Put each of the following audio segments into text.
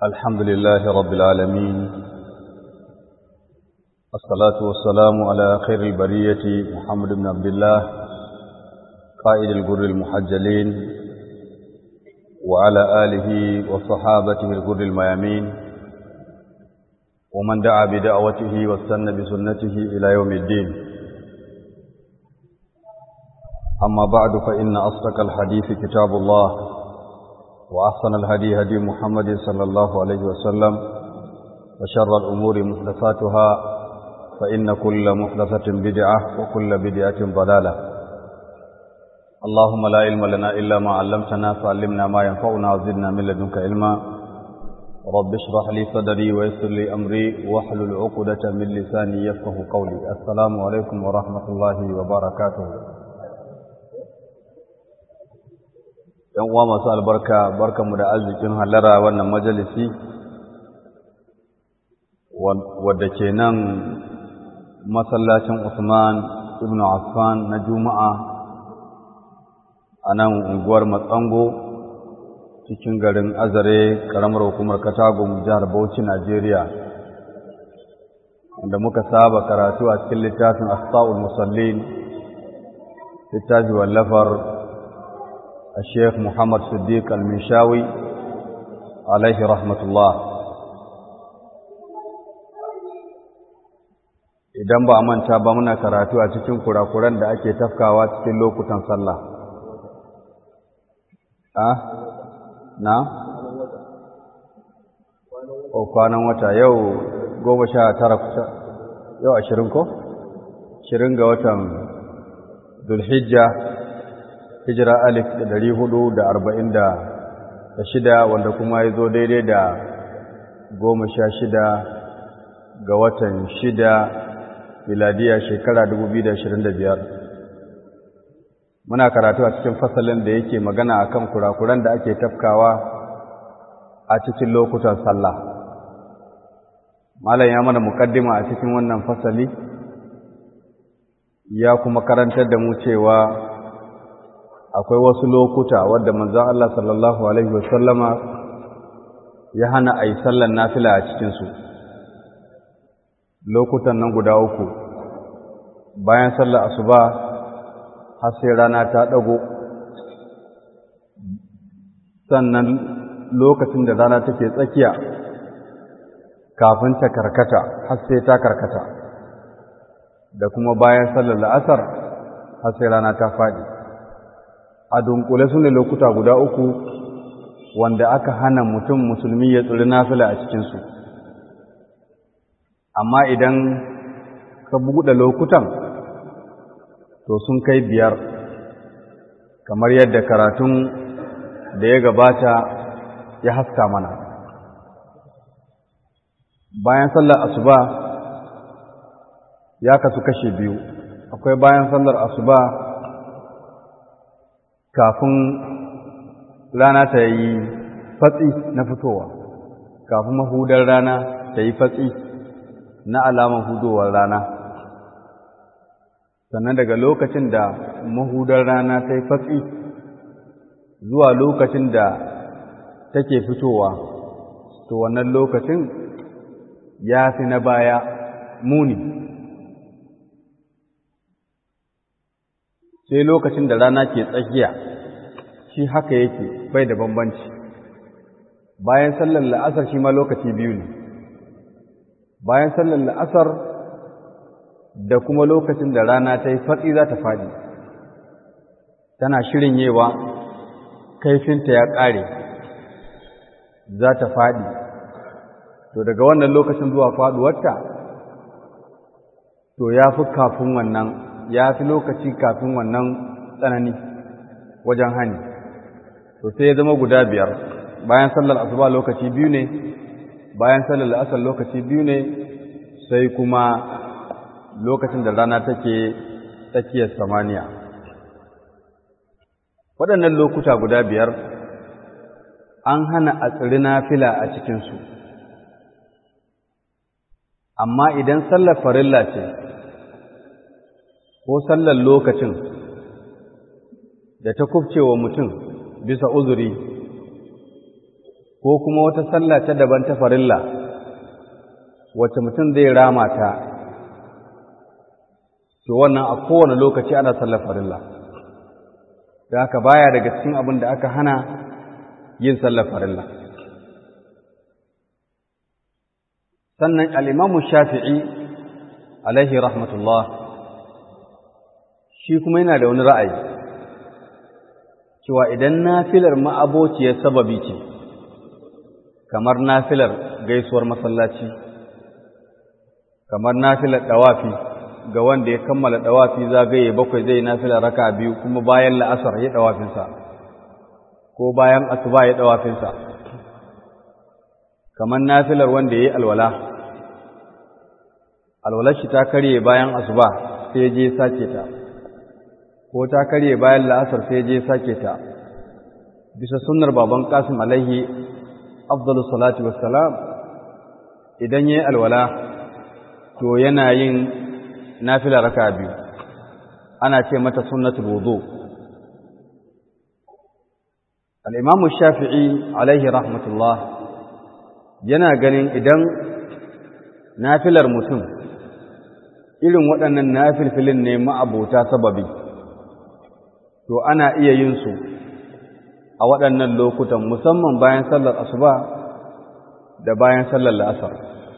الحمد لله رب العالمين الصلاة والسلام على خير البرية محمد بن عبد الله قائد الجر المحجلين وعلى آله وصحابته الجر الميامين ومن دعا بدعوته واستنى بسنته إلى يوم الدين أما بعد فإن أصدق الحديث كتاب الله وأحسن الهدي هدي محمد صلى الله عليه وسلم وشر الأمور محدثاتها فإن كل محدثة بدعة وكل بدعة ضلالة اللهم لا علم لنا إلا ما علمتنا فعلمنا ما ينفعنا وزدنا من لدنك علما رب اشرح لي صدري ويسر لي أمري واحلل عقدة من لساني يفقه قولي السلام عليكم ورحمة الله وبركاته ‘yan uwa masu albarka barkanmu da arzikin halara wannan majalisi wadda ke nan masallacin Usman ibn Affan na Juma'a a nan unguwar Matsango cikin garin Azare ƙaramar hukumar Katagum jihar Bauchi Najeriya wanda muka saba karatu a cikin littafin Asfa'ul Musallin littafi wallafar الشيخ محمد صديق المنشاوي عليه رحمة الله idan ba a manta ba muna karatu a cikin kurakuran da ake tafkawa cikin lokutan sallah a na o kwanan wata yau goma sha tara yau ashirin ko ashirin ga watan dulhijja hijira alif da dari hudu da arba'in da shida wanda kuma ya zo daidai da goma sha shida ga watan shida miladiya shekara dubu biyu da ashirin da biyar muna karatu a cikin fasalin da yake magana a kan kurakuran da ake tafkawa a cikin lokutan sallah malam ya mana mukaddima a cikin wannan fasali ya kuma karantar da mu cewa akwai wasu lokuta wadda manzon Allah sallallahu alaihi wasallama ya hana a yi sallan nafila a cikinsu lokutan nan guda uku bayan sallar asuba har sai rana ta ɗago sannan lokacin da rana take tsakiya kafin ta karkata har sai ta karkata da kuma bayan sallar la'asar har sai rana ta faɗi a dunkule su ne lokuta guda uku wanda aka hana mutum musulmi ya tsiri nafila a cikinsu amma idan ka buɗe lokutan to sun kai biyar kamar yadda karatun da ya gabata ya haska mana bayan sallar asuba ya kasu kashe biyu akwai bayan sallar asuba kafin rana ta yi fatsi na fitowa kafin mahudar rana ta yi fatsi na alaman hudowar rana sannan daga lokacin da mahudar rana ta yi fatsi zuwa lokacin da take fitowa to wannan lokacin ya fi na baya muni sai lokacin da rana ke tsakiya shi haka yake bai da bambanci bayan sallar la'asar shi ma lokaci biyu ne bayan sallar la'asar da kuma lokacin da rana ta yi fatsi za ta faɗi tana shirin yewa kaifinta ya ƙare za ta faɗi to daga wannan lokacin zuwa faɗuwarta to ya fi kafin wannan ya fi lokaci kafin wannan tsanani wajen hani to sai ya zama guda biyar bayan sallar asuba lokaci biyu ne bayan sallar la'asar lokaci biyu ne sai kuma lokacin da rana take tsakiyar samaniya waɗannan lokuta guda biyar an hana a tsiri fila a cikinsu amma idan sallar farilla ce ko sallar lokacin da ta kubcewa mutum bisa uzuri ko kuma wata sallah ta daban ta farilla wacce mutum zai rama ta to wannan a kowane lokaci ana sallar farilla da haka baya daga cikin abin da aka hana yin sallar farilla sannan al'imamu shafi'i alaihi rahmatullah shi kuma yana da wani ra'ayi cewa idan nafilar ma'abociyar sababi ce kamar nafilar gaisuwar masallaci kamar nafilar ɗawafi ga wanda ya kammala ɗawafi zagaye bakwai zai nafilar raka biyu kuma bayan la'asar ya ɗawafinsa ko bayan asuba ya ɗawafinsa kamar nafilar wanda ya yi alwala alwalar shi ta karye bayan asuba sai je sake ta ko ta karye bayan la'asar sai je sake ta bisa sunnar baban kasim alaihi afdalus salatu wassalam idan yayi alwala to yana yin nafila raka biyu ana ce mata sunnatul wudu al-imam shafi'i alaihi rahmatullah yana ganin idan nafilar mutum irin waɗannan nafilfilin ne ma'abota sababi to ana iya yin su a waɗannan lokutan musamman bayan sallar asuba da bayan sallar la'asar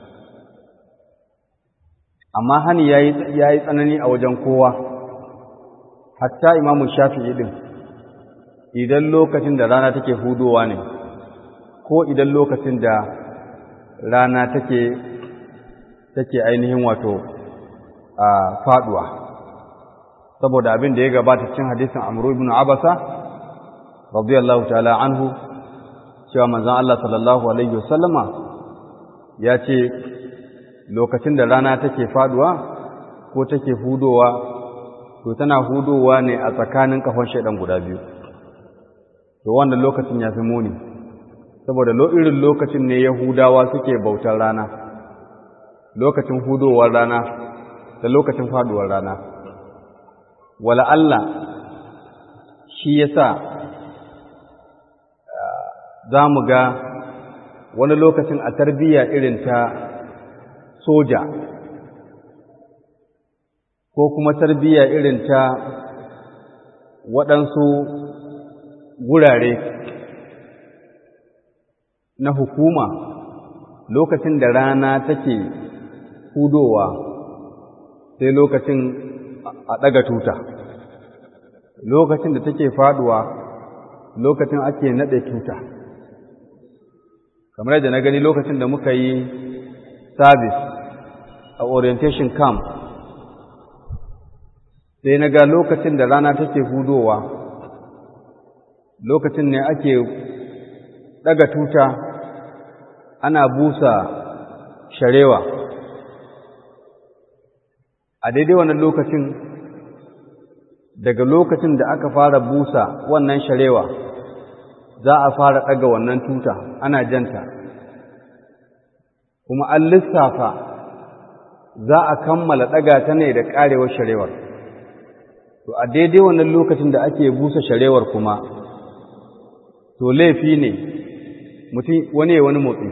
amma hani ya yi tsanani a wajen kowa hatta imamu shafi'i ɗin idan lokacin da rana take hudowa ne ko idan lokacin da rana take take ainihin wato a faduwa saboda abin da ya gabata cikin hadisin Amr ibn Abasa radiyallahu ta'ala anhu cewa manzon Allah sallallahu alaihi wasallama ya ce lokacin da rana take faduwa ko take hudowa to tana hudowa ne a tsakanin kafan shaidan guda biyu to wannan lokacin ya fi muni saboda irin lokacin ne yahudawa suke bautar rana lokacin hudowar rana da lokacin faduwar rana wala Allah shi yasa za mu ga wani lokacin a tarbiyya irin ta soja ko kuma tarbiyya irin ta waɗansu gurare na hukuma lokacin da rana take hudowa sai lokacin a ɗaga tuta lokacin da take faduwa lokacin ake naɗe tuta kamar yadda na gani lokacin da muka yi service a orientation camp sai na ga lokacin da rana take hudowa lokacin ne ake ɗaga tuta ana busa sharewa a daidai wannan lokacin daga lokacin da aka fara busa wannan sharewa za a fara ɗaga wannan tuta ana janta kuma an lissafa za a kammala ɗaga ta ne da ƙarewar sharewar to a daidai wannan lokacin da ake busa sharewar kuma to laifi ne mutum wani wani motsi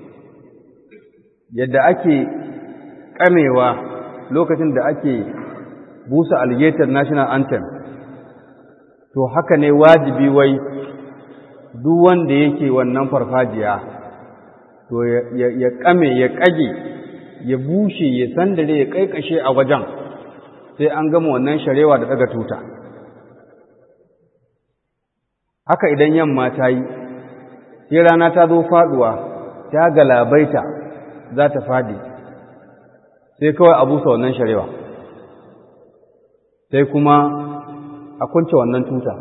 yadda ake ƙamewa lokacin da ake busa alligator national anthem to haka ne wajibi wai duk wanda yake wannan farfajiya to ya kame ya kage ya bushe ya sandare ya kaikashe a wajen sai an gama wannan sharewa da daga tuta haka idan yamma ta yi sai rana ta zo faduwa ta galabaita za ta fadi sai kawai a busa wannan sharewa sai kuma a kunce wannan tuta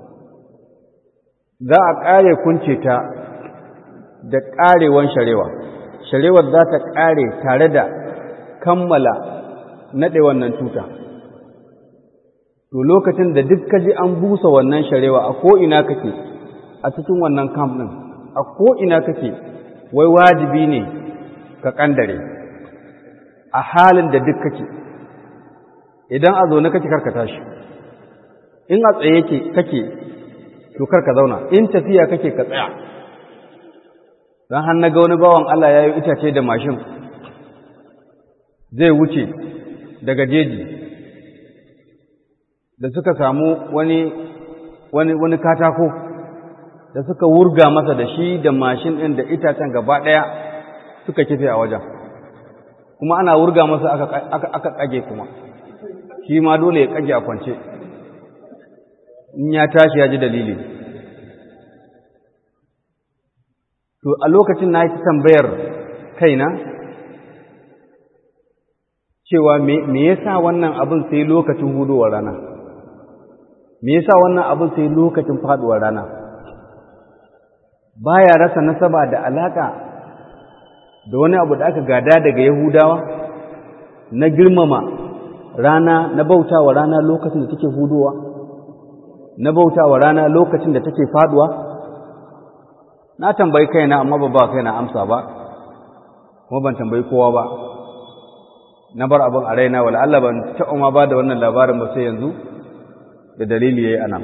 za a ƙare kunce ta da ƙarewan sharewa sharewar za ta ƙare tare da kammala naɗe wannan tuta to lokacin da duk kaji an busa wannan sharewa a ko'ina kake a cikin wannan camp ɗin a ko'ina kake wai wajibi ne ka ƙandare a halin da duk kake idan a zaune kake karka tashi in a tsaye kake to karka zauna in tafiya kake ka tsaya don har na ga wani bawan Allah ya yi itace da mashin zai wuce daga jeji da suka samu wani wani wani katako da suka wurga masa da shi da mashin ɗin da itacen gaba ɗaya suka kife a wajen kuma ana wurga masa aka aka kage kuma shi ma dole ya kage a kwance in ya tashi ya ji dalili to a lokacin na yi tambayar kaina cewa me yasa wannan abin sai lokacin hudowar rana me yasa wannan abin sai lokacin faduwar rana baya rasa nasaba da alaka da wani abu da aka gada daga yahudawa na girmama rana na bautawa rana lokacin da take hudowa na bautawa rana lokacin da take faduwa na tambayi kaina amma ba ba kaina amsa ba kuma ban tambayi kowa ba na bar abin a raina wala Allah ban taɓa ma ba da wannan labarin ba sai yanzu da dalili yayi anan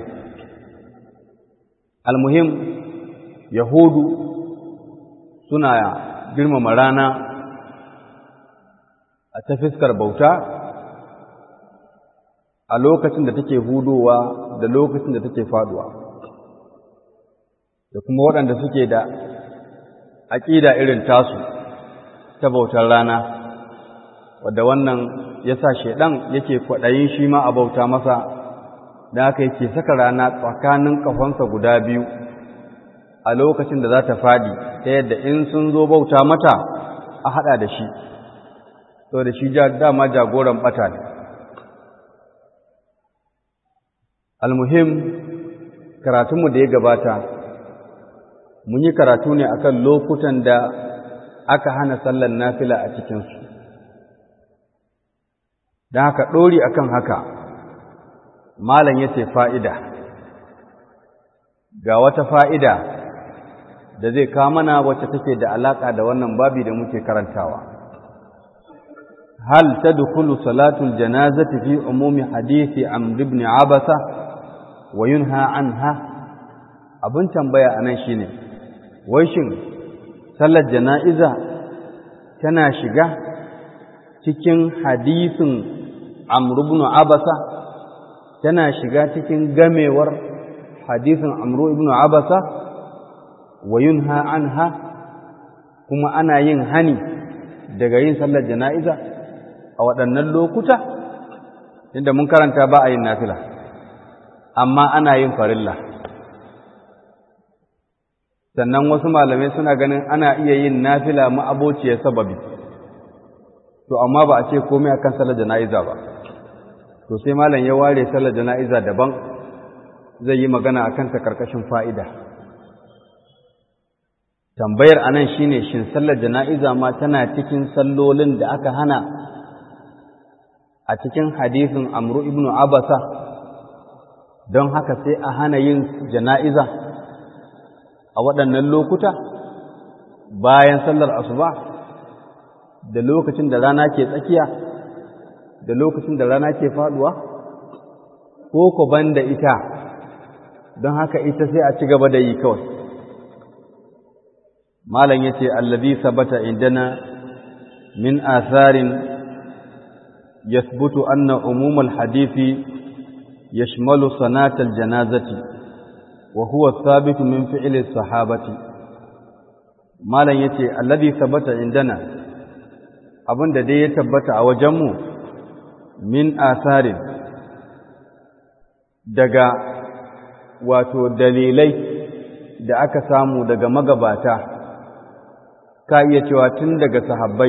almuhim yahudu suna girmama rana a ta fiskar bauta a lokacin da take hudowa da lokacin da take faduwa da kuma waɗanda suke da aƙida irin tasu ta bautar rana wadda wannan ya sa shaiɗan yake kwaɗayin shi ma a bauta masa da haka yake saka rana tsakanin ƙafansa guda biyu a lokacin da za ta faɗi ta yadda in sun zo bauta mata a haɗa da shi to da shi dama jagoran ɓata ne almuhim karatunmu da ya gabata mun yi karatu ne akan lokutan da aka hana sallar nafila a cikinsu don haka ɗori akan haka malam ya ce fa'ida ga wata fa'ida da zai mana wacce take da alaƙa da wannan babi da muke karantawa hal ta dukulu salatul janazati fi umumi hadisi amr ibn abasa wa yunha anha abin tambaya anan shine wai shin sallar jana'iza tana shiga cikin hadisin amr ibn abasa tana shiga cikin gamewar hadisin amr ibn abasa wa yunha anha kuma ana yin hani daga yin sallar jana'iza a waɗannan lokuta inda mun karanta ba a yin nafila amma ana yin farilla sannan wasu malamai suna ganin ana iya yin nafila ma'abociyar sababi to amma ba a ce komai akan sallar jana'iza ba to sai malam ya ware sallar jana'iza daban zai yi magana akan ta karkashin fa'ida tambayar anan shine shin sallar jana'iza ma tana cikin sallolin da aka hana a cikin hadisin amru ibnu abasa don haka sai a hana yin jana'iza a waɗannan lokuta bayan sallar asuba da lokacin da rana ke tsakiya da lokacin da rana ke faduwa ko ku banda ita don haka ita sai a ci gaba da yi kawai malam yace allazi sabata indana min atharin yathbutu anna umum alhadithi yashmalu sanat aljanazati wa huwa thabit min fi'li sahabati malam yace allazi sabata indana abinda dai ya tabbata a wajenmu min atharin daga wato dalilai da aka samu daga magabata ka iya cewa tun daga sahabbai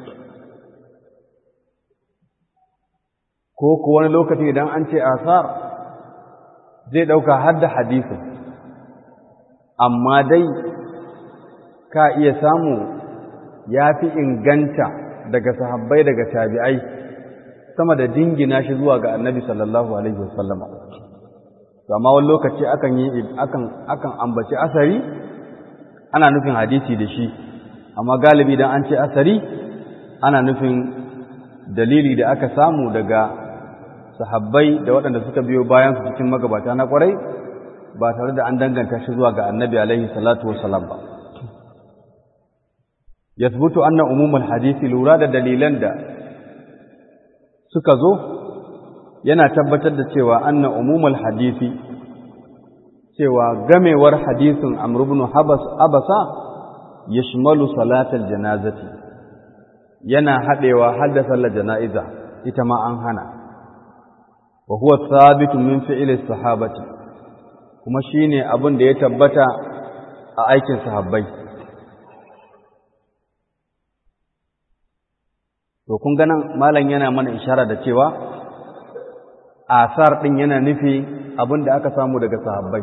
ko ku wani lokaci idan an ce asar zai ɗauka har da hadisin amma dai ka iya samu ya fi inganta daga sahabbai daga tabi'ai sama da dingina shi zuwa ga annabi sallallahu alaihi wasallama amma wani lokaci akan yi akan akan ambaci asari ana nufin hadisi da shi amma galibi dan an ce asari ana nufin dalili da aka samu daga sahabbai da waɗanda suka biyo bayan su cikin magabata na ƙwarai ba tare da an danganta shi zuwa ga annabi alaihi salatu wassalam ba yathbutu anna umumul hadisi lura da dalilan da suka zo yana tabbatar da cewa anna umumul hadisi cewa gamewar hadisin Amr ibn Habas Abasa yashmalu salatal janazati yana hadewa hadda sallar jana'iza ita ma an hana wa huwa thabitun min fi'li sahabati kuma shine abin da ya tabbata a aikin sahabbai to kun ga nan malam yana mana ishara da cewa asar din yana nufi abin da aka samu daga sahabbai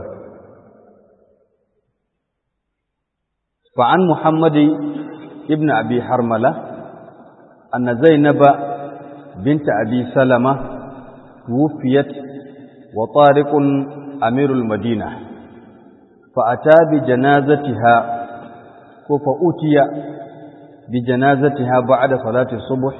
فعن محمد ابن أبي حرملة أن زينب بنت أبي سلمة توفيت وطارق أمير المدينة فأتى بجنازتها فأتي بجنازتها بعد صلاة الصبح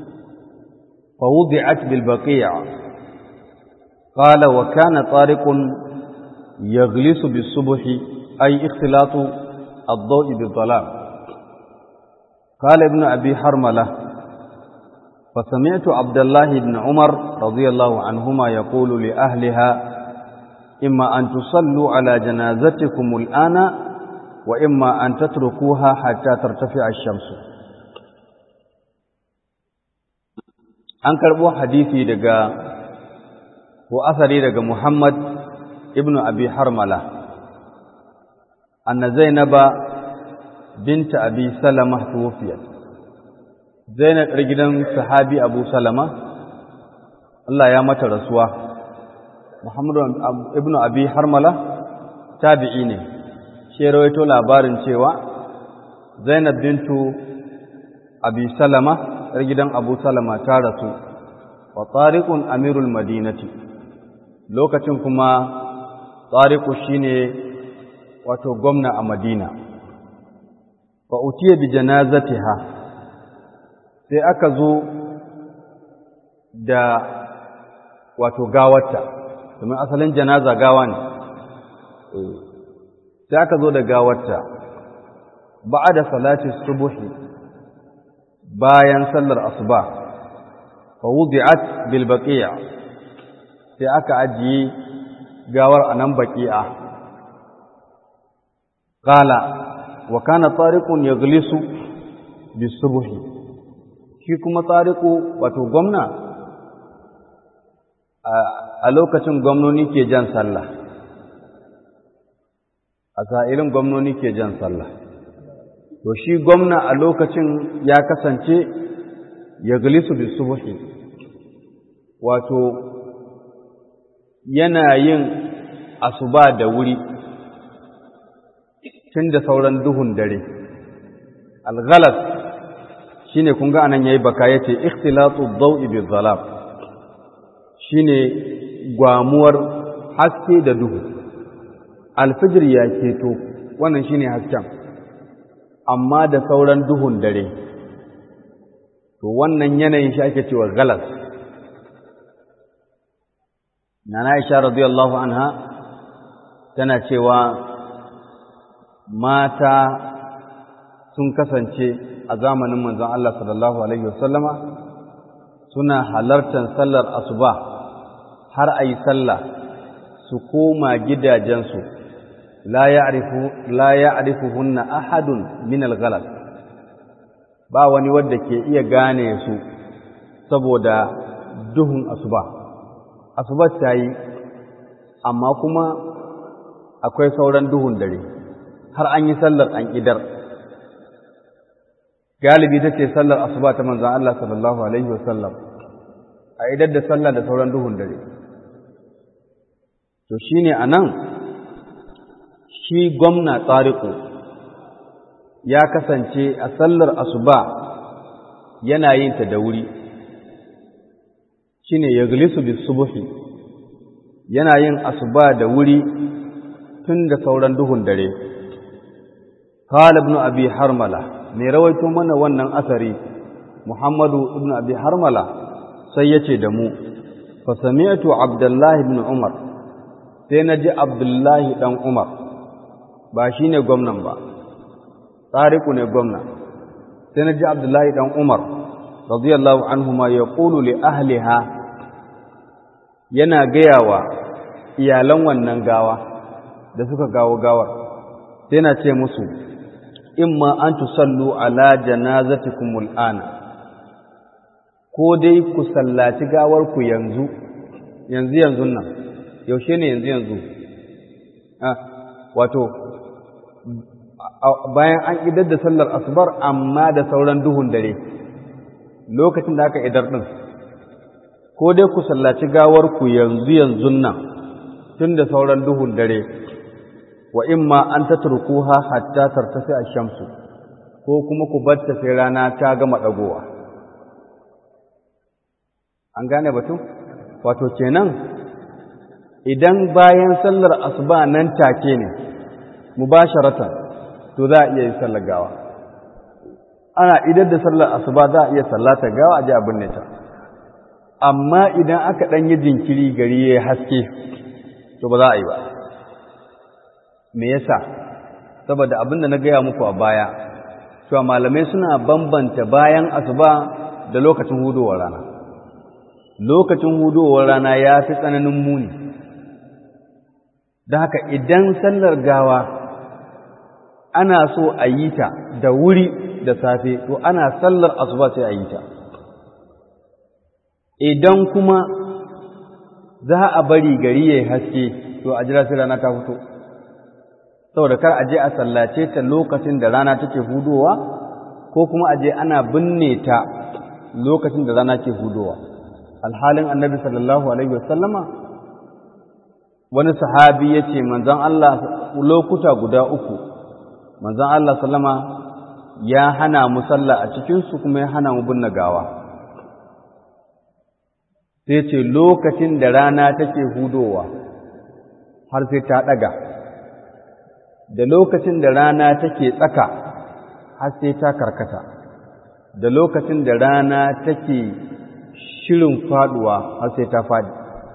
فوضعت بالبقيع قال وكان طارق يغلس بالصبح أي اختلاط الضوء بالظلام قال ابن أبي حرملة فسمعت عبد الله بن عمر رضي الله عنهما يقول لأهلها إما أن تصلوا على جنازتكم الآن وإما أن تتركوها حتى ترتفع الشمس an karɓo hadisi daga ko asari daga Muhammad ibn Abi Harmala anna Zainaba binta Abi Salama tuwfiyat Zainab ɗar gidan sahabi Abu Salama Allah ya mata rasuwa Muhammad ibn Abi Harmala tabi'i ne shi rawaito labarin cewa Zainab bintu Abi Salama ‘yar gidan Abu Salama ta rasu, wa tsariƙun Amirul Madinati, lokacin kuma tsariƙu shi ne wato gwamna a Madina. Wa utiye bi janazatiha sai aka zo da wato gawarta, domin asalin janaza gawa ne, sai aka zo da gawarta, ba'a da salatin subuhi bayan sallar asuba fa wudi'at bil baqi'a sai aka ajiye gawar anan baqi'a qala wa kana tariqun yaghlisu bis subhi shi kuma tariqu wato gwamna a lokacin gwamnoni ke jan sallah a sa'ilin gwamnoni ke jan sallah to shi gwamna a lokacin ya kasance ya galisu bi subhi wato yana yin asuba da wuri tun da sauran duhun dare alghalas shine kun ga anan yayi baka yace ikhtilatu ad-daw'i bi dhalam shine gwamuwar haske da duhu alfijir ya keto wannan shine hasken amma da sauran duhun dare to wannan yanayin shi ake cewa galas nana Aisha radiyallahu anha tana cewa mata sun kasance a zamanin manzon Allah sallallahu alaihi wasallama suna halartar sallar asuba har ayi sallah su koma gidajensu la ya'rifu la ya'rifuhunna ahadun min al-ghalas ba wani wanda ke iya gane su saboda duhun asuba asuba ta yi amma kuma akwai sauran duhun dare har an yi sallar an idar galibi ta ce sallar asuba ta manzan Allah sallallahu alaihi wasallam a idar da sallar da sauran duhun dare to shine anan shi gwamna tsariku ya kasance a sallar asuba yana yin ta da wuri shine ya gilisu bis subuhi yana yin asuba da wuri tun da sauran duhun dare qala ibn abi harmala mai rawaito mana wannan asari muhammadu ibn abi harmala sai yace da mu fa sami'tu abdullahi ibn umar sai naji abdullahi dan umar ba shi ne gwamnan ba tsariku ne gwamna sai na ji abdullahi dan umar radiyallahu anhu ma ya ƙulu li ahliha yana gaya wa iyalan wannan gawa da suka gawo gawar sai na ce musu imma an tusallu ala janazatikumul ana ko dai ku sallaci gawar ku yanzu yanzu yanzu nan yaushe ne yanzu yanzu ah wato bayan an idar da sallar asubar amma da sauran duhun dare lokacin da aka idar din ko dai ku sallaci gawar ku yanzu yanzu nan tun da sauran duhun dare wa imma an tatrukuha hatta tartafi ash-shamsu ko kuma ku batta sai rana ta gama dagowa an gane batun wato kenan idan bayan sallar asuba nan take ne mubasharatan to za a iya yin sallar gawa ana idan da sallar asuba za a iya sallata gawa a ji abin ne ta amma idan aka ɗan yi jinkiri gari ya haske to ba za a yi ba me yasa saboda abin da na gaya muku a baya cewa malamai suna bambanta bayan asuba da lokacin hudowar rana lokacin hudowar rana ya fi tsananin muni da haka idan sallar gawa ana so a yi ta da wuri da safe to ana sallar asuba sai a yi ta idan kuma za a bari gari ya haske to a jira sai rana ta fito saboda kar a je a sallace ta lokacin da rana take hudowa ko kuma a je ana binne ta lokacin da rana ke hudowa alhalin annabi sallallahu alaihi wasallama wani sahabi ya ce manzon Allah lokuta guda uku manzon Allah sallama ya hana mu sallah a cikinsu kuma ya hana mu binne gawa sai ce lokacin da rana take hudowa har sai ta ɗaga da lokacin da rana take tsaka har sai ta karkata da lokacin da rana take shirin faduwa har sai ta fadi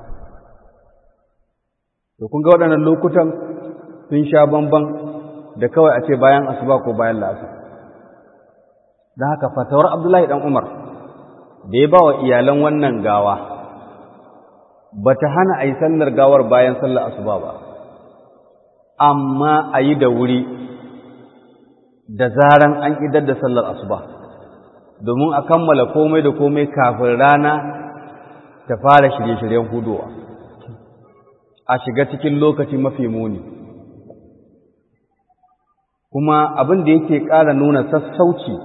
to kun ga waɗannan lokutan sun sha bamban da kawai a ce bayan asuba ko bayan la'asar da haka fatawar abdullahi dan umar da ya ba wa iyalan wannan gawa ba ta hana a yi sallar gawar bayan sallar asuba ba amma a yi da wuri da zaran an idar da sallar asuba domin a kammala komai da komai kafin rana ta fara shirye-shiryen hudowa a shiga cikin lokaci mafi muni kuma abin da yake ƙara nuna sassauci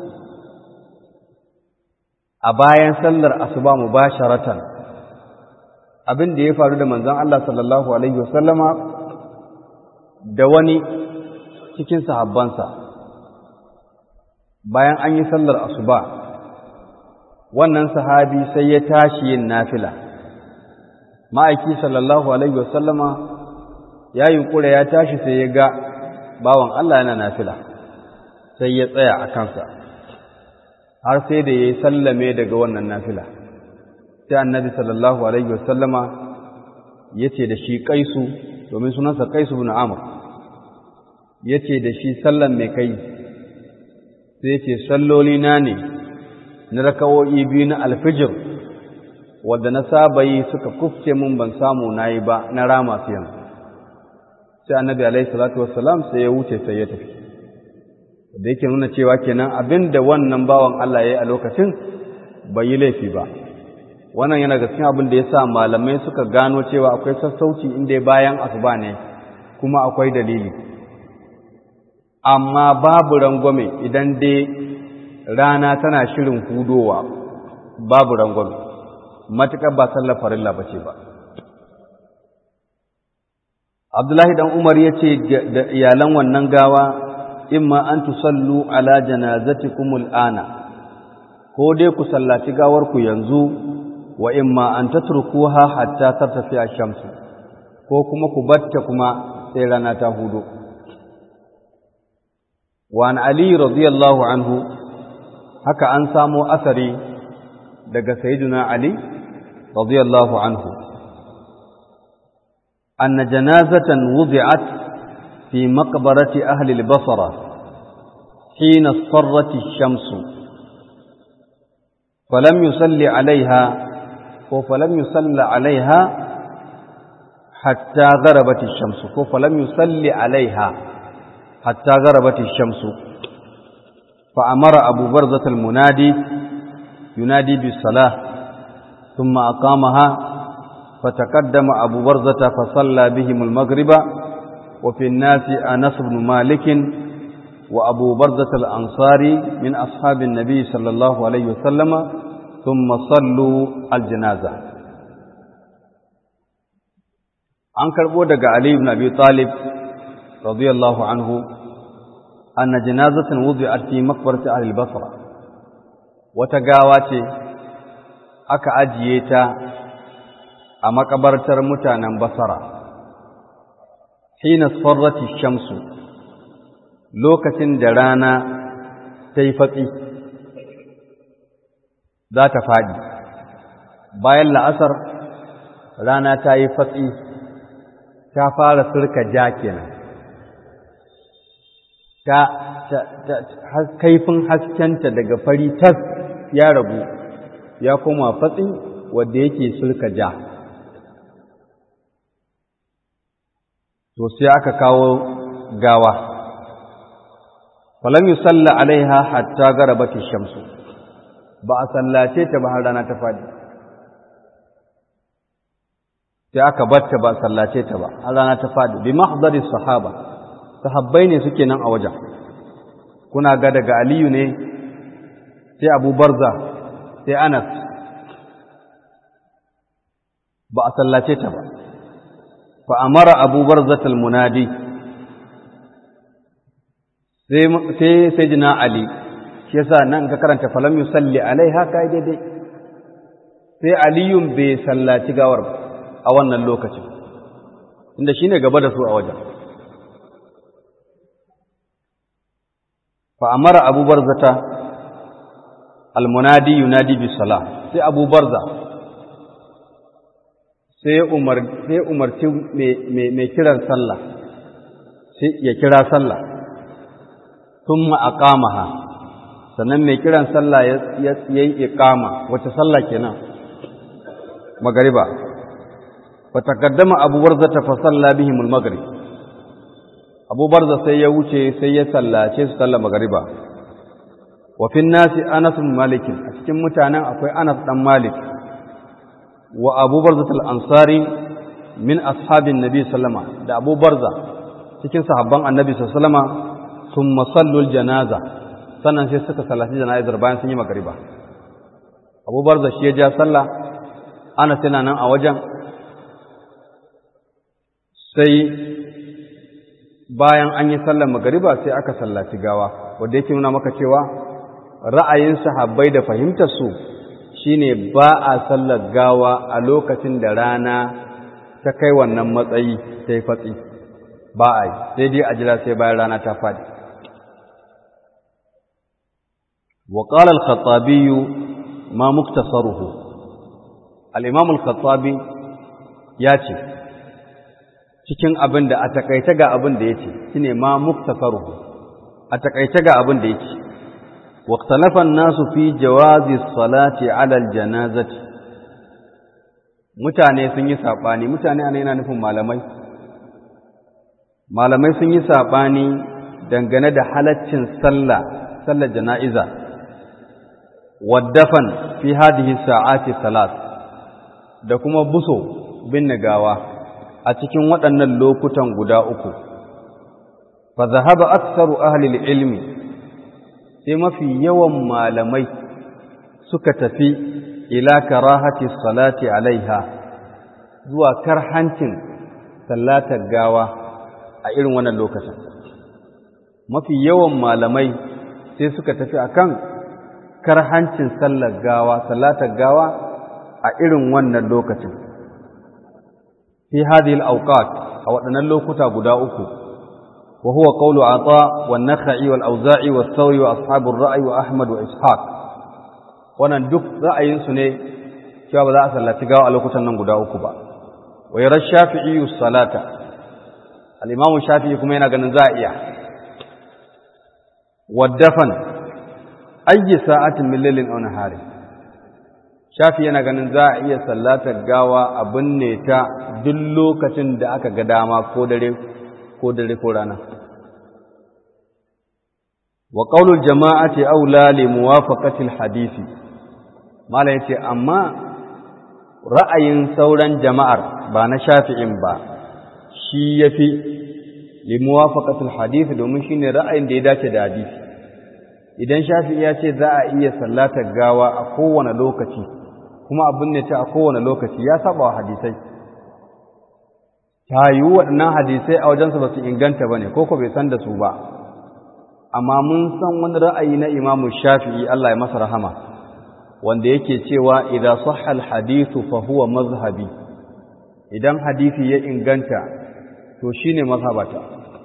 a bayan sallar asuba mu ba sharatan abin da ya faru da manzon Allah sallallahu Alaihi wasallama da wani cikin sahabbansa bayan an yi sallar asuba wannan sahabi sai ya tashi yin nafila ma'aiki sallallahu Alaihi wasallama ya yunkura ya tashi sai ya ga bawan Allah yana nafila sai ya tsaya a kansa har sai da ya yi sallame daga wannan nafila sai annabi sallallahu alaihi wasallama ya ce da shi kaisu domin sunansa kaisu bin amur ya ce da shi sallan mai kai sai ce salloli na ne na rakawo'i biyu na alfijir wadda na saba yi suka kufce mun ban samu na yi ba na rama su yanzu sai annabi alaihi salatu wassalam sai ya wuce sai ya tafi da yake nuna cewa kenan abin da wannan bawan Allah ya yi a lokacin bai yi laifi ba wannan yana ga cikin abin da ya sa malamai suka gano cewa akwai sassauci inda bayan asuba ne kuma akwai dalili amma babu rangwame idan dai rana tana shirin hudowa babu rangwame matuƙar ba sallar farilla ba ce ba abdullahi dan umar ya ce da iyalan wannan gawa imma an tusallu ala janazatikumul ana ko dai ku sallaci gawar ku yanzu wa imma an tatrukuha hatta tartafi ash-shamsu ko kuma ku batta kuma sai rana ta hudu wa an ali radiyallahu anhu haka an samo asari daga sayyidina ali radiyallahu anhu anna janazatan wudi'at fi maqbarati ahli al-basra hina sarrat ash-shamsu falam yusalli alaiha ko falam yusalla alaiha hatta gharabat ash-shamsu ko falam yusalli alaiha hatta gharabat ash-shamsu fa amara abu barzah al-munadi yunadi bis-salah thumma aqamaha فتقدم أبو برزة فصلى بهم المغرب وفي الناس أنس بن مالك وأبو برزة الأنصاري من أصحاب النبي صلى الله عليه وسلم ثم صلوا الجنازة an karɓo daga Ali ibn Abi Talib radiyallahu anhu anna janazatan wudi'at fi maqbarati ahli Basra wata gawa ce aka ajiye ta a makabartar mutanen Basra hina sarrati shamsu lokacin da rana ta yi fatsi za ta faɗi bayan la'asar rana ta yi fatsi ta fara sirka ja kenan ta kaifin haskenta daga fari tas ya ragu ya koma fatsi wadda yake sirka ja to sai aka kawo gawa falam yusalla alaiha hatta garabat shamsu ba a sallace ta ba har rana ta fadi sai aka batta ba a sallace ta ba har rana ta fadi bi mahdari sahaba sahabbai ne suke nan a wajen kuna ga daga aliyu ne sai abu barza sai anas ba a sallace ta ba fa amara abu barzatul munadi sai sai jina Ali shi yasa nan ka karanta falam yusalli alaiha kai daidai sai Aliyun bai sallaci gawar a wannan lokacin inda shine gaba da su a wajen fa amara Abu Barzata almunadi yunadi bis salah sai Abu Barza sai umar sai umarci mai kiran sallah sai ya kira sallah thumma aqamaha sannan mai kiran sallah ya yi iqama wace sallah kenan magariba fa taqaddama Abu Barza fa salla bihim al-maghrib Abu Barza sai ya wuce sai ya sallace su sallar magariba wa fi nasi Anas bin Malik a cikin mutanen akwai Anas dan Malik wa Abu Barza al-Ansari min ashabin Nabi sallama da Abu Barza cikin sahabban Annabi sallama sun masallul janaza sannan sai suka sallaci janazar bayan sun yi magariba Abu Barza shi ya ja sallah Anas yana nan a wajen sai bayan an yi sallar magariba sai aka sallaci gawa wanda yake nuna maka cewa ra'ayin sahabbai da fahimtar su shine ba a sallar gawa a lokacin da rana ta kai wannan matsayi sai fatsi ba a yi sai dai a jira sai bayan rana ta fadi wa qala al-khattabi ma muktasaruhu al-imam al-khattabi ya ce cikin abin da a takaice ga abin da yace shine ma muktasaruhu a takaice ga abin da yake واختلف الناس في جواز الصلاة على الجنازة mutane sun yi saɓani mutane ana yana nufin malamai malamai sun yi saɓani dangane da halaccin sallah sallar jana'iza waddafan fi hadihi sa'ati salat da kuma buso bin gawa a cikin waɗannan lokutan guda uku fa zahaba aktsaru ahli ilmi sai mafi yawan malamai suka tafi ila karahati salati alaiha zuwa karhancin sallatar gawa a irin wannan lokacin mafi yawan malamai sai suka tafi akan karhancin sallar gawa sallatar gawa a irin wannan lokacin fi hadhihi al-awqat a waɗannan lokuta guda uku وهو قول عطاء والنخعي والأوزاعي والثوري وأصحاب الرأي وأحمد وإسحاق wannan duk ra'ayinsu ne cewa ba za a sallaci gawa a lokutan nan guda uku ba wa yara shafi'i salata al-imamu shafi'i kuma yana ganin za a iya waddafan ayyi sa'atin min lailin aw nahari shafi yana ganin za a iya sallatar gawa a binne ta duk lokacin da aka ga dama ko dare ko dare ko rana wa qaulul jama'ati aula li muwafaqati hadisi mala yace amma ra'ayin sauran jama'ar ba na shafi'in ba shi yafi li muwafaqati hadisi domin shine ra'ayin da ya dace da hadisi idan shafi'i ya ce za a iya sallatar gawa a kowane lokaci kuma abin ne ta a kowane lokaci ya saba wa hadisai ta yi waɗannan hadisai a wajensu ba su inganta ba ne ko ko bai san da su ba amma mun san wani ra'ayi na imamu shafi'i Allah ya masa rahama wanda yake cewa idan sahha hadithu fa huwa mazhabi idan hadisi ya inganta to shine mazhabata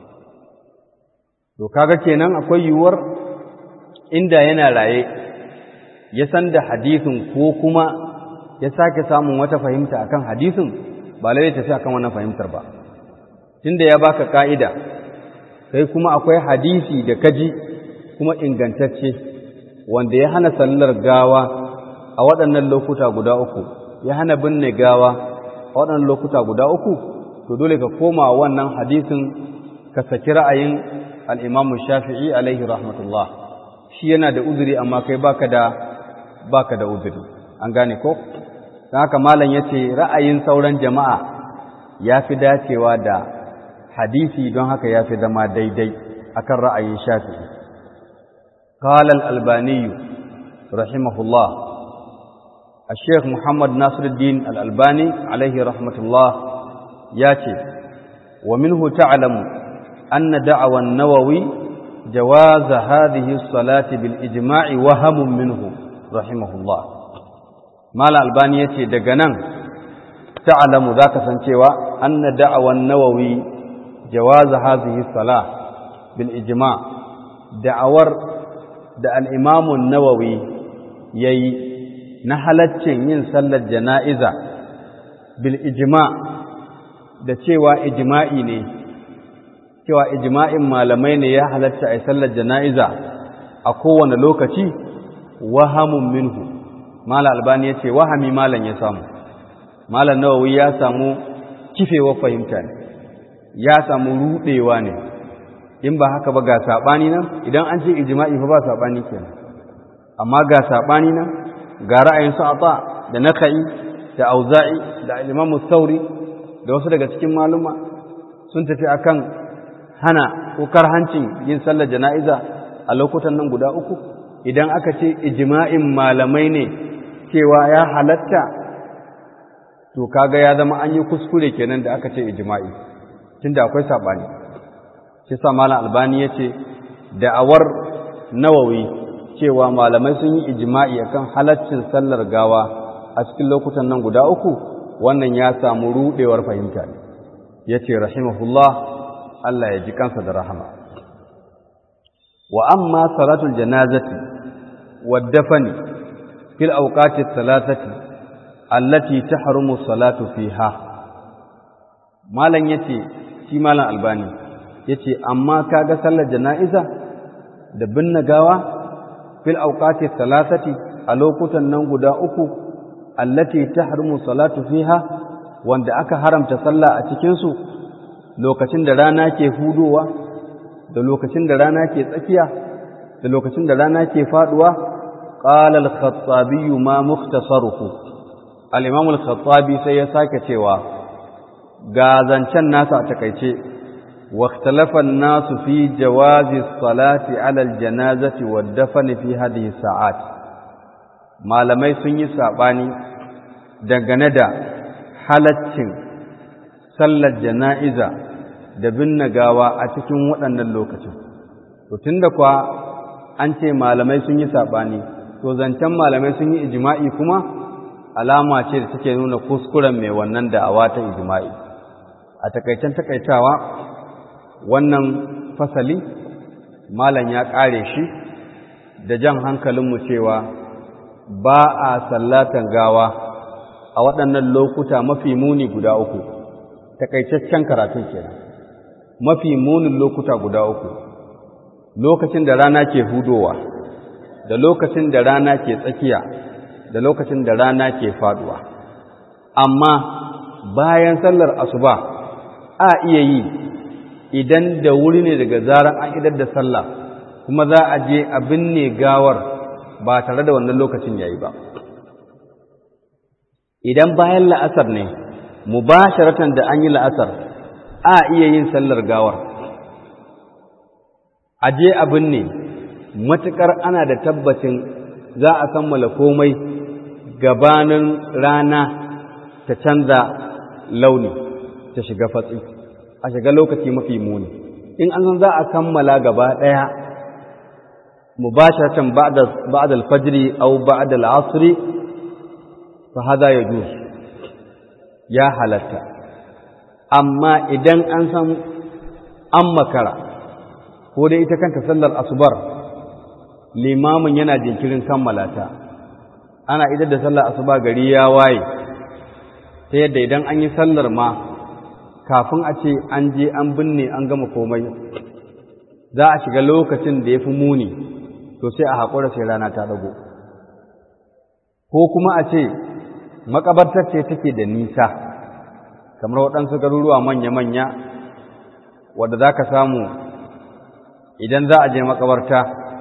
to kaga kenan akwai yiwuwar inda yana raye ya san da hadisin ko kuma ya sake samun wata fahimta akan hadisin ba lalle tafi akan wannan fahimtar ba tunda ya baka ka'ida kai kuma akwai hadisi da kaji kuma ingantacce wanda ya hana sallar gawa a waɗannan lokuta guda uku ya hana binne gawa a waɗannan lokuta guda uku to dole ka koma wannan hadisin ka saki ra'ayin al-Imam Shafi'i alaihi rahmatullah shi yana da uzuri amma kai baka da baka da uzuri an gane ko don haka malam yace ra'ayin sauran jama'a ya fi dacewa da hadisi don haka ya fi zama daidai akan ra'ayin shafi'i قال الألباني رحمه الله الشيخ محمد ناصر الدين الألباني عليه رحمة الله ياتي ومنه تعلم أن دعوى النووي جواز هذه الصلاة بالإجماع وهم منه رحمه الله ما الألباني ياتي دقنا تعلم ذاك سنتيوا أن دعوى النووي جواز هذه الصلاة بالإجماع دعور da al'imamun nawawi ya yi na halaccin yin sallar jana'iza bil ijima da cewa ijima'i ne cewa ijima'in malamai ne ya halatta a sallar jana'iza a kowane lokaci wahamun minhu mala albani ya ce wahami malan ya samu malan nawawi ya samu kifewa fahimta ne ya samu rudewa ne in ba haka ba ga saɓani nan idan an ce ijma'i fa ba saɓani kenan amma ga saɓani nan ga ra'ayin su ata da naka'i da auza'i da imam sauri da wasu daga cikin maluma sun tafi akan hana ko karhancin yin sallar jana'iza a lokutan nan guda uku idan aka ce ijma'in malamai ne cewa ya halatta to kaga ya zama an yi kuskure kenan da aka ce ijma'i tunda akwai saɓani shi sa malam albani ya ce da'awar nawawi cewa malamai sun yi ijma'i akan halaccin sallar gawa a cikin lokutan nan guda uku wannan ya samu rudewar fahimta ne ya ce rahimahullah Allah ya ji kansa da rahama wa amma salatul janazati wa dafani fil awqati thalathati allati tahrumu salatu fiha malam yace shi malam albani ya ce amma kaga sallar jana'iza da binne gawa fil auqati salasati a lokutan nan guda uku allati tahrumu salatu fiha wanda aka haramta sallah a cikin su lokacin da rana ke hudowa da lokacin da rana ke tsakiya da lokacin da rana ke faduwa qala al-khattabi ma mukhtasaruhu al-imam al-khattabi sai ya sake cewa ga zancen nasa a takaice واختلف الناس في جواز الصلاة على الجنازة والدفن في هذه الساعات malamai sun yi saɓani dangane da halaccin sallar jana'iza da binne gawa a cikin waɗannan lokacin to tunda kuwa an ce malamai sun yi saɓani to zancen malamai sun yi ijima'i kuma alama ce da take nuna kuskuren mai wannan da'awa ta ijima'i a takaicen takaitawa wannan fasali malam ya ƙare shi da jan hankalinmu cewa ba a sallatan gawa a waɗannan lokuta mafi muni guda uku takaitaccen karatun kenan mafi munin lokuta guda uku lokacin da rana ke hudowa da lokacin da rana ke tsakiya da lokacin da rana ke faduwa amma bayan sallar asuba a iya yi idan da wuri ne daga zaran an idar da sallah kuma za a je a binne gawar ba tare da wannan lokacin yayi ba idan bayan la'asar ne mubasharatan da an yi la'asar a iya yin sallar gawar a je a binne matuƙar ana da tabbacin za a kammala komai gabanin rana ta canza launi ta shiga fatsi a shiga lokaci mafi muni in an san za a kammala gaba ɗaya mubasharatan ba'da al-fajr aw ba'da al-'asr fa hada yajuz ya halatta amma idan an san an makara ko dai ita kanta sallar asubar limamin yana jinkirin kammala ta ana idar da sallar asuba gari ya waye ta yadda idan an yi sallar ma kafin a ce an je an binne an gama komai za a shiga lokacin da ya fi muni to sai a haƙura sai rana ta ɗago ko kuma a ce makabartar ce take da nisa kamar waɗansu garuruwa manya-manya wadda za ka samu idan za a je makabarta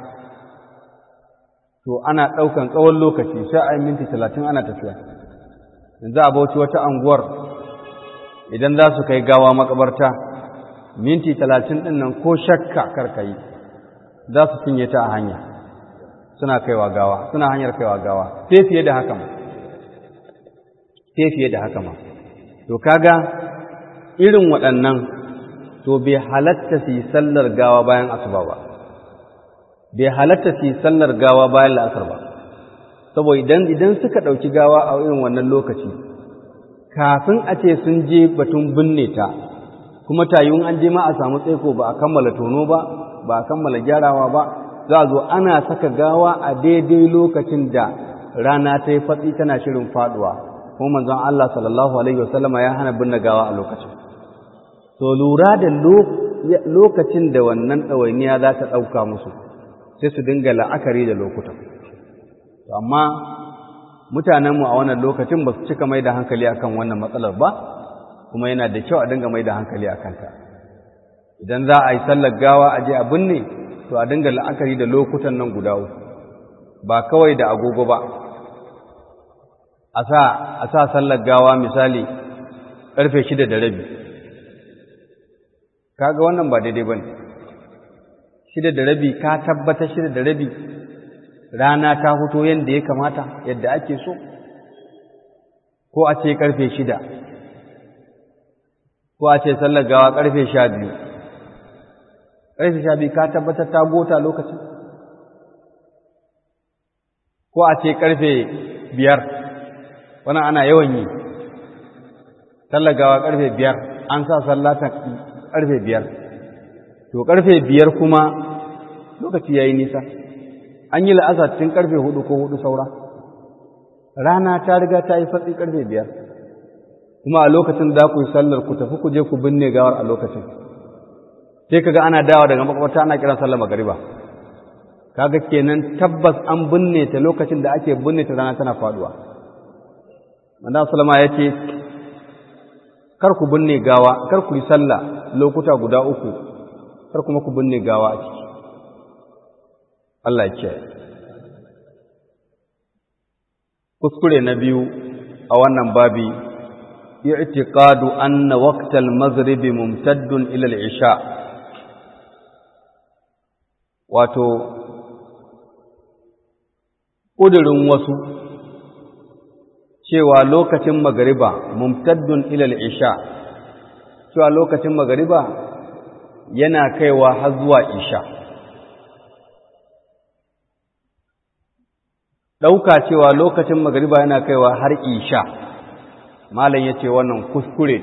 to ana ɗaukan tsawon lokaci sai a yi minti talatin ana tafiya yanzu a bauchi wata anguwar idan za su kai gawa makabarta minti talatin ɗin nan ko shakka karkayi za su cinye ta a hanya suna kaiwa gawa suna hanyar kaiwa gawa sai fiye da haka ma sai fiye da haka ma to kaga irin waɗannan to bai halatta su yi sallar gawa bayan asuba ba bai halatta su yi sallar gawa bayan la'asar ba saboda idan idan suka ɗauki gawa a irin wannan lokaci kafin a ce sun je batun binne ta kuma tayun an je ma a samu tsaiko ba a kammala tono ba ba a kammala gyarawa ba za a zo ana saka gawa a daidai lokacin da rana ta yi fatsi tana shirin faduwa kuma manzon Allah sallallahu alaihi wasallama ya hana binne gawa a lokacin to lura da lokacin da wannan ɗawainiya za ta ɗauka musu sai su dinga la'akari da lokutan amma mutanenmu a wannan lokacin ba su cika mai da hankali akan wannan matsalar ba kuma yana da kyau a dinga mai da hankali a kanta idan za a yi sallar gawa a je a binne to a dinga la'akari da lokutan nan guda uku ba kawai da agogo ba a sa a sa sallar gawa misali ƙarfe shida da rabi kaga wannan ba daidai ba ne shida da rabi ka tabbatar shida da rabi rana ta huto yadda ya kamata yadda ake so ko a ce karfe shida ko a ce sallar gawa karfe sha biyu karfe sha biyu ka tabbatar ta gota lokacin ko a ce karfe biyar wani ana yawan yi sallar gawa karfe biyar an sa sallata karfe biyar to karfe biyar kuma lokaci ya yi nisa an yi la'asar tun karfe hudu ko hudu saura rana ta riga ta yi fatsi karfe biyar kuma a lokacin za ku yi sallar ku tafi ku je ku binne gawar a lokacin sai kaga ana dawa daga makwabta ana kiran sallar magariba kaga kenan tabbas an binne ta lokacin da ake binne ta rana tana faduwa manzo sallama yace kar ku binne gawa kar ku yi sallah lokuta guda uku kar kuma ku binne gawa a ciki Allah ya kuskure na biyu a wannan babi i'tiqadu anna waqtal maghribi mumtaddun ila al-isha wato ƙudurin wasu cewa lokacin magariba mumtaddun ila al-isha cewa lokacin magariba yana kaiwa har zuwa isha ɗauka cewa lokacin magariba yana kaiwa har isha malam ya ce wannan kuskure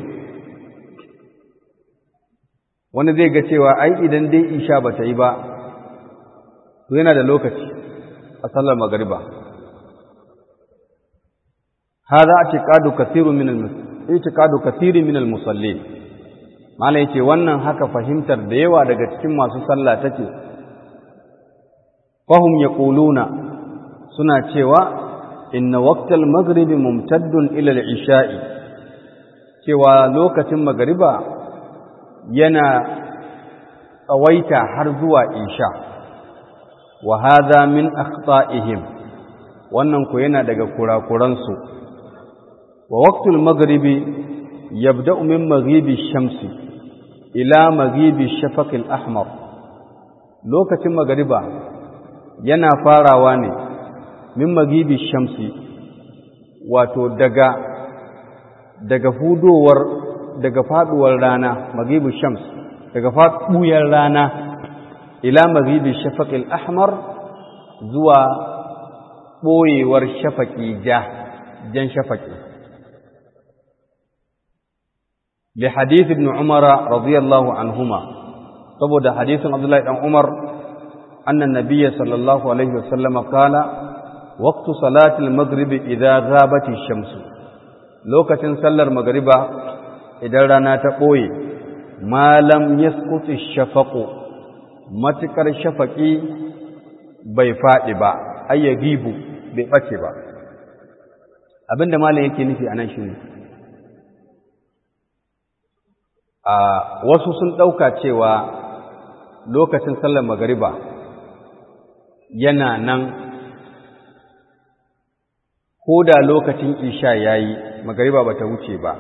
wani zai ga cewa ai idan dai isha ba ta yi ba to yana da lokaci a sallar magariba hada atiqadu kathirun min al-i'tiqadu kathirun min al-musallin malam yace wannan haka fahimtar da yawa daga cikin masu sallah take fahum yaquluna suna cewa inna waqtal maghribi mumtaddun ila al-isha'i cewa lokacin magariba yana tsawaita har zuwa isha wa hadha min akhta'ihim wannan ku yana daga kurakuransu wa waqtul maghribi yabda'u min maghibi shamsi ila maghibi shafaq al-ahmar lokacin magariba yana farawa ne min maghibi shamsi wato daga daga hudowar daga faduwar rana maghibi shams daga faduwar rana ila maghibi shafaq al-ahmar zuwa ɓoyewar shafaƙi ja jan shafaƙi li hadith ibn umar radiyallahu anhuma saboda hadisin abdullahi dan umar anna nabiyya sallallahu alaihi wasallam qala waqtu salati al-maghrib idha ghabat ash-shams lokacin sallar magriba idan rana ta ɓoye ma lam yasqut ash-shafaqu matukar shafaƙi bai faɗi ba ayyagibu bai ɓace ba abinda malam yake nufi a nan shi ne a wasu sun ɗauka cewa lokacin sallar magariba yana nan ko da lokacin isha ya yi magariba ba ta wuce ba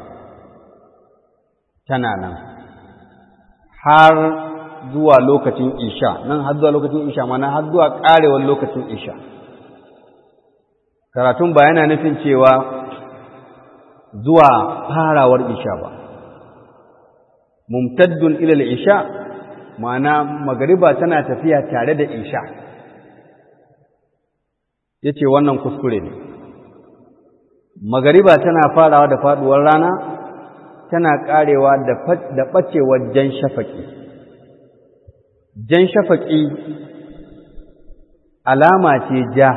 tana nan har zuwa lokacin isha nan har zuwa lokacin isha mana har zuwa ƙarewar lokacin isha karatun ba yana nufin cewa zuwa farawar isha ba mumtaddun ilal isha ma'ana magariba tana tafiya tare da isha yace wannan kuskure ne magariba tana farawa da faduwar rana tana karewa da bacewar jan shafaki jan shafaki alama ce ja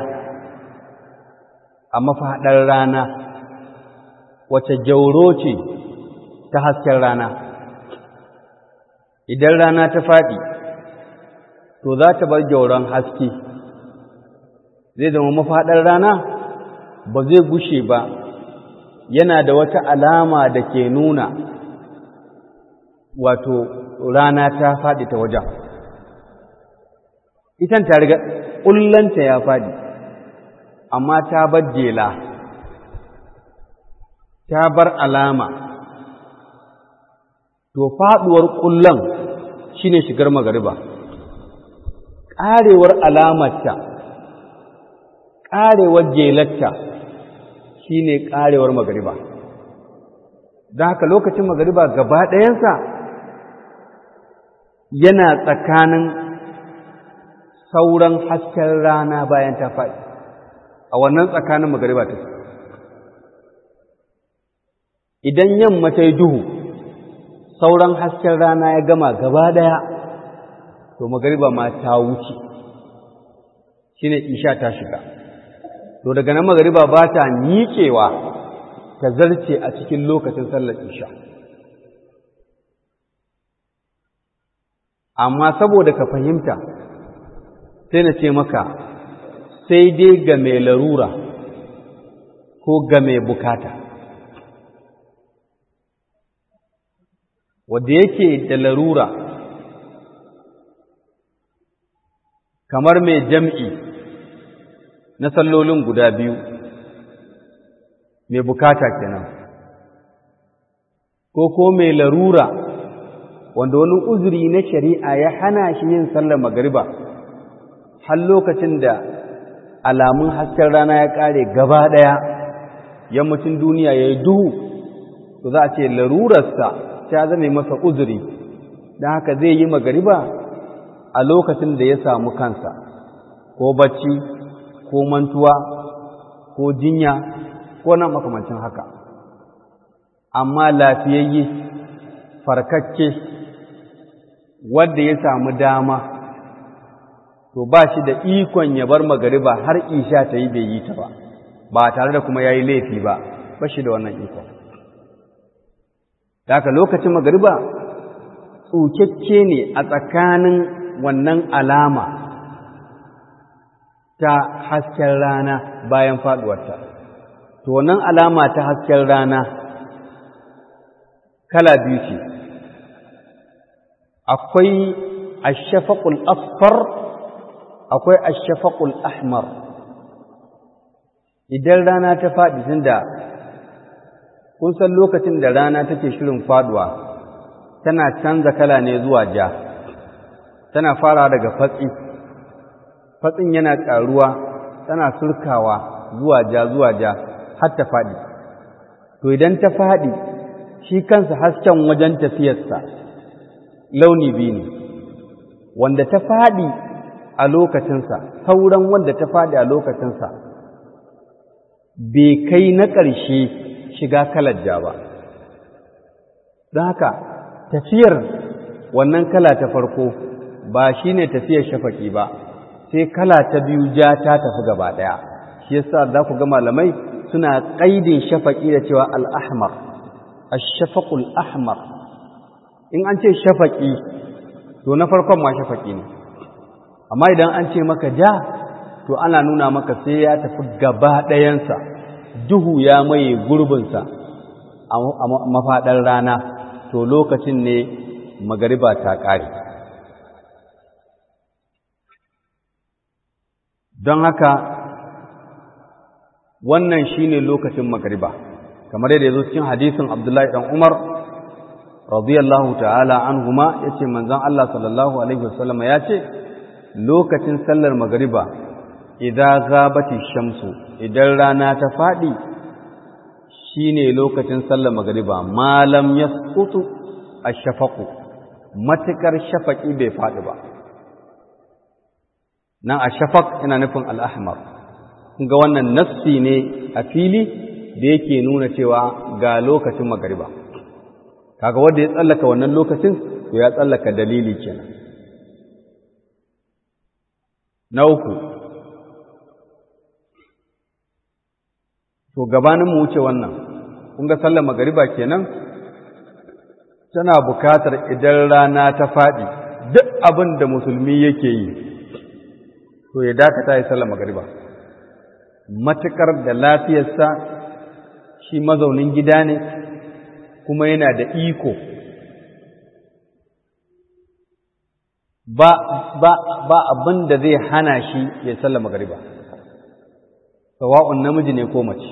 a mafaɗar rana wace jauro ce ta hasken rana idan rana ta faɗi to za ta bar jauron haske zai zama mafaɗar rana ba zai gushe ba yana da wata alama da ke nuna wato rana ta faɗi ta wajen itan ta riga ƙullanta ya faɗi amma ta bar jela ta bar alama to faduwar kullan shine shigar magariba karewar alamarta karewar jelarta shine karewar magariba don haka lokacin magariba gaba ɗayansa yana tsakanin sauran hasken rana bayan ta faɗi a wannan tsakanin magariba ta idan yamma ta yi duhu sauran hasken rana ya gama gaba daya to magariba ma ta wuce shine isha ta shiga to daga nan magariba ba ta miƙewa ta zarce a cikin lokacin sallar isha amma saboda ka fahimta sai na ce maka sai dai ga mai larura ko ga mai bukata wadda yake da larura kamar mai jam'i na sallolin guda biyu mai bukata kenan ko ko mai larura wanda wani uzuri na shari'a ya hana shi yin sallar magariba har lokacin da alamun hasken rana ya ƙare gaba ɗaya yammacin duniya ya yi duhu to za a ce larurarsa ta zame masa uzuri don haka zai yi magariba a lokacin da ya samu kansa ko bacci ko mantuwa ko jinya ko nan makamancin haka amma lafiyayye farkakke wadda ya samu dama to ba shi da ikon ya bar magariba har isha ta yi bai yi ta ba ba tare da kuma ya yi laifi ba ba shi da wannan ikon da lokacin magariba tsukakke ne a tsakanin wannan alama ta hasken rana bayan faɗuwarta to wannan alama ta hasken rana kala biyu ce akwai ashafaqul asfar akwai ashafaqul ahmar idan rana ta faɗi tunda kun san lokacin da rana take shirin faduwa tana canza kala ne zuwa ja tana fara daga fatsi fatsin yana ƙaruwa tana surkawa zuwa ja zuwa ja har ta faɗi to idan ta faɗi shi kansa hasken wajen tafiyarsa launi biyu ne wanda ta faɗi a lokacinsa sauran wanda ta faɗi a lokacinsa bai kai na ƙarshe shiga kalar ja ba don haka tafiyar wannan kala ta farko ba shi ne tafiyar shafaƙi ba sai kala ta biyu ja ta tafi gaba ɗaya shi yasa za ku ga malamai suna ƙaidin shafaƙi da cewa al'ahmar ashafaƙul ahmar in an ce shafaƙi to na farkon ma shafaƙi ne amma idan an ce maka ja to ana nuna maka sai ya tafi gaba ɗayansa duhu ya maye gurbinsa a mafaɗar rana to lokacin ne magariba ta ƙare don haka wannan shine lokacin magariba kamar yadda ya zo cikin hadisin abdullahi ɗan umar radiyallahu ta'ala anhuma yace manzon Allah sallallahu alaihi wasallam ya ce lokacin sallar magariba idan gabati shamsu idan rana ta fadi shine lokacin sallar magariba malam yasqutu ash-shafaqu matakar shafaqi bai fadi ba nan ash-shafaq ina nufin al-ahmar ga wannan nassi ne a fili da yake nuna cewa ga lokacin magariba kaga wanda ya tsallaka wannan lokacin to ya tsallaka dalili kenan na uku to gabanin mu wuce wannan kun ga sallar magariba kenan tana bukatar idan rana ta faɗi duk abin da musulmi yake yi to ya dakata ya sallar magariba matukar da lafiyarsa shi mazaunin gida ne kuma yana da iko ba ba ba abin da zai hana shi ya sallar magariba sawa'un namiji ne ko mace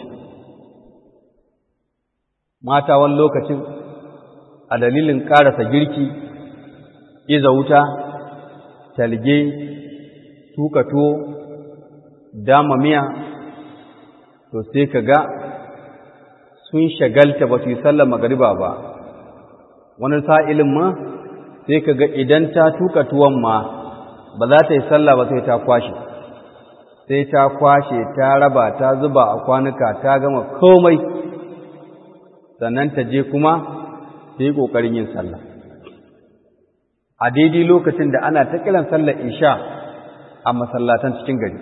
mata wani lokacin a dalilin ƙarasa girki iza wuta talge tuka tuwo dama miya to sai ka ga sun shagalta ba su yi sallar magariba ba wani sa'ilin ma sai ka ga idan ta tuka tuwon ma ba za ta yi sallah ba sai ta kwashe sai ta kwashe ta raba ta zuba a kwanuka ta gama komai sannan ta je kuma ta yi ƙoƙarin yin sallah a daidai lokacin da ana ta kiran sallar isha a masallatan cikin gari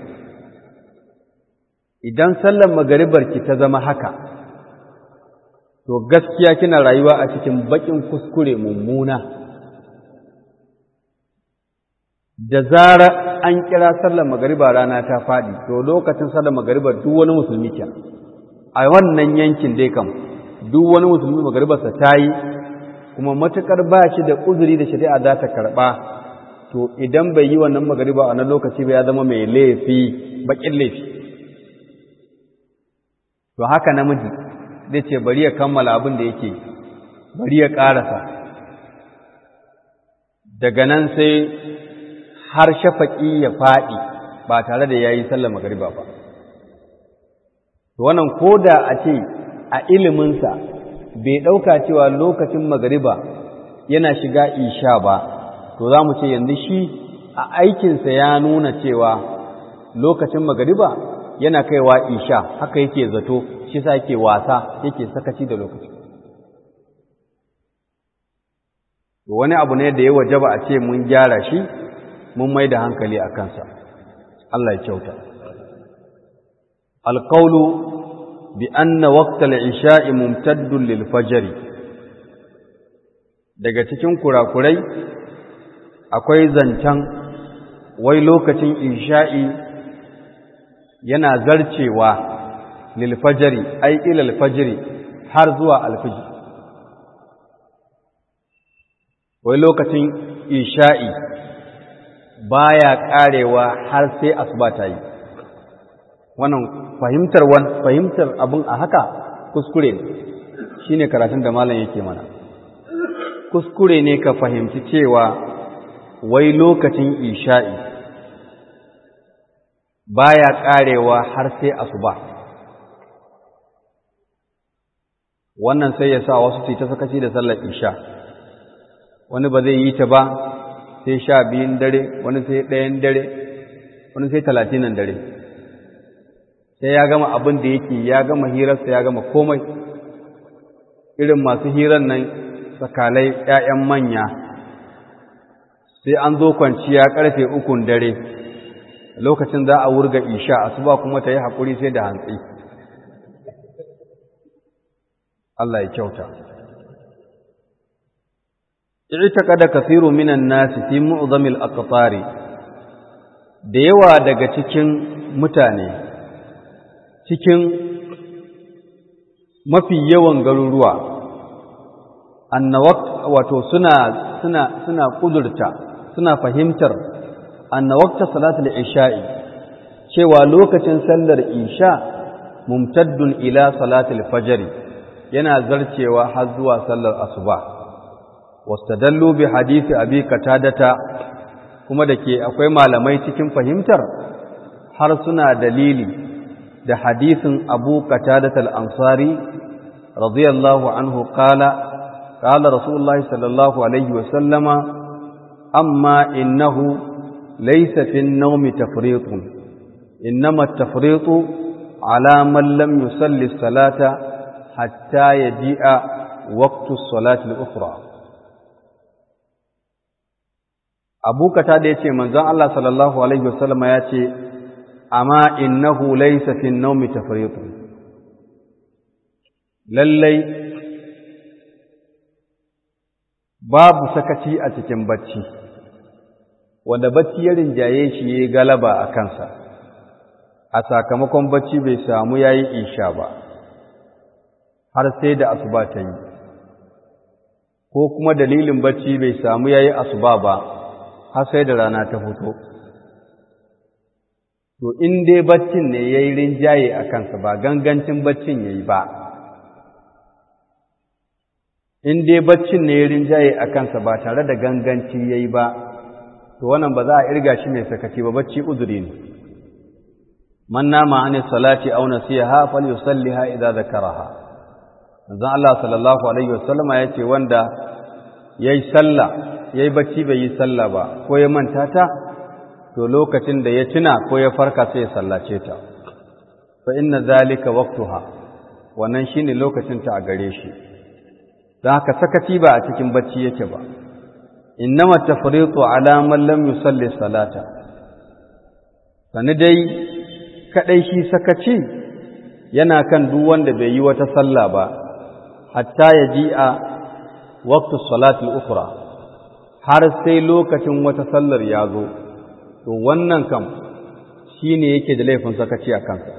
idan sallar magaribar ki ta zama haka to gaskiya kina rayuwa a cikin bakin kuskure mummuna da zara an kira sallar magariba rana ta faɗi to lokacin sallar magariba duk wani musulmi ke a wannan yankin dai kam duk wani musulmi magaribarsa ta yi kuma matukar ba shi da uzuri da shari'a za ta karɓa to idan bai yi wannan magariba a wannan lokaci ba ya zama mai laifi bakin laifi to haka namiji zai ce bari ya kammala abin da yake bari ya ƙarasa daga nan sai har shafaƙi ya faɗi ba tare da ya yi sallar magariba ba to wannan ko da a ce a iliminsa bai ɗauka cewa lokacin magariba yana shiga isha ba to za mu ce yanzu shi a aikinsa ya nuna cewa lokacin magariba yana kaiwa isha haka yake zato shi sa yake wasa yake sakaci da lokaci wani abu ne da ya wajaba a ce mun gyara shi mun mai da hankali a kansa Allah ya kyauta alqawlu bi anna waqtal isha'i mumtaddun lil fajr daga cikin kurakurai akwai zancen wai lokacin isha'i yana zarcewa lilfajari ai ilal fajri har zuwa alfiji wai lokacin isha'i baya karewa har sai asuba ta yi wannan fahimtar fahimtar abin a haka kuskure ne shine karatun da malam yake mana kuskure ne ka fahimci cewa wai lokacin isha'i baya karewa har sai asuba wannan sai ya sa wasu su ta sakaci da sallar isha wani ba zai yi ta ba sai sha biyun dare wani sai ɗayan dare wani sai talatinan dare sai ya gama abin da yake ya gama hirarsa ya gama komai irin masu hirar nan sakalai ‘ya'yan manya sai an zo kwanciya ƙarfe ukun dare lokacin za a wurga isha asuba kuma ta yi haƙuri sai da hantsi Allah ya kyauta i'taqada kathiru minan nasi fi mu'zamil aqtari da yawa daga cikin mutane cikin mafi yawan garuruwa annawakt wato suna suna suna kudurta suna fahimtar annawakta salatul isha'i cewa lokacin sallar isha mumtaddun ila salatul fajr yana zarcewa har zuwa sallar asuba wastadallu bi hadisi abi katadata kuma dake akwai malamai cikin fahimtar har suna dalili da hadisin abu katadatal ansari radiyallahu anhu qala qala rasulullahi sallallahu alaihi wa sallama amma innahu laysa fi an-nawmi tafriṭun innama at-tafriṭu ala man lam yusalli as-salata hatta yaji'a waqtu as-salati al-ukhra abu kata da yace manzon Allah sallallahu alaihi wa sallama yace amma innahu laysa fi an-nawmi tafriṭun lallai babu sakaci a cikin bacci wanda bacci ya rinjaye shi yayi galaba a kansa a sakamakon bacci bai samu yayi isha ba har sai da asuba ta yi ko kuma dalilin bacci bai samu yayi asuba ba har sai da rana ta fito to in dai baccin ne yayi rinjaye a kansa ba gangancin baccin yayi ba in dai baccin ne ya rinjaye a kansa ba tare da ganganci ya yi ba to wannan ba za a irga shi mai sakaci ba bacci uzuri ne man nama an salati aw nasiha falyusalliha idza zakaraha manzon Allah sallallahu alaihi wasallama yace wanda yayi sallah yayi bacci bai yi sallah ba ko ya manta ta to lokacin da ya tuna ko ya farka sai ya sallace ta fa inna zalika waqtuha wannan shine lokacin ta a gare shi don haka sakaci ba a cikin bacci yake ba innama tafriqu ala man lam yusalli salata sani dai kadai shi sakaci yana kan duk wanda bai yi wata sallah ba hatta ya ji a waqtu salati ukhra har sai lokacin wata sallar ya zo to wannan kam shine yake da laifin sakaci a kansa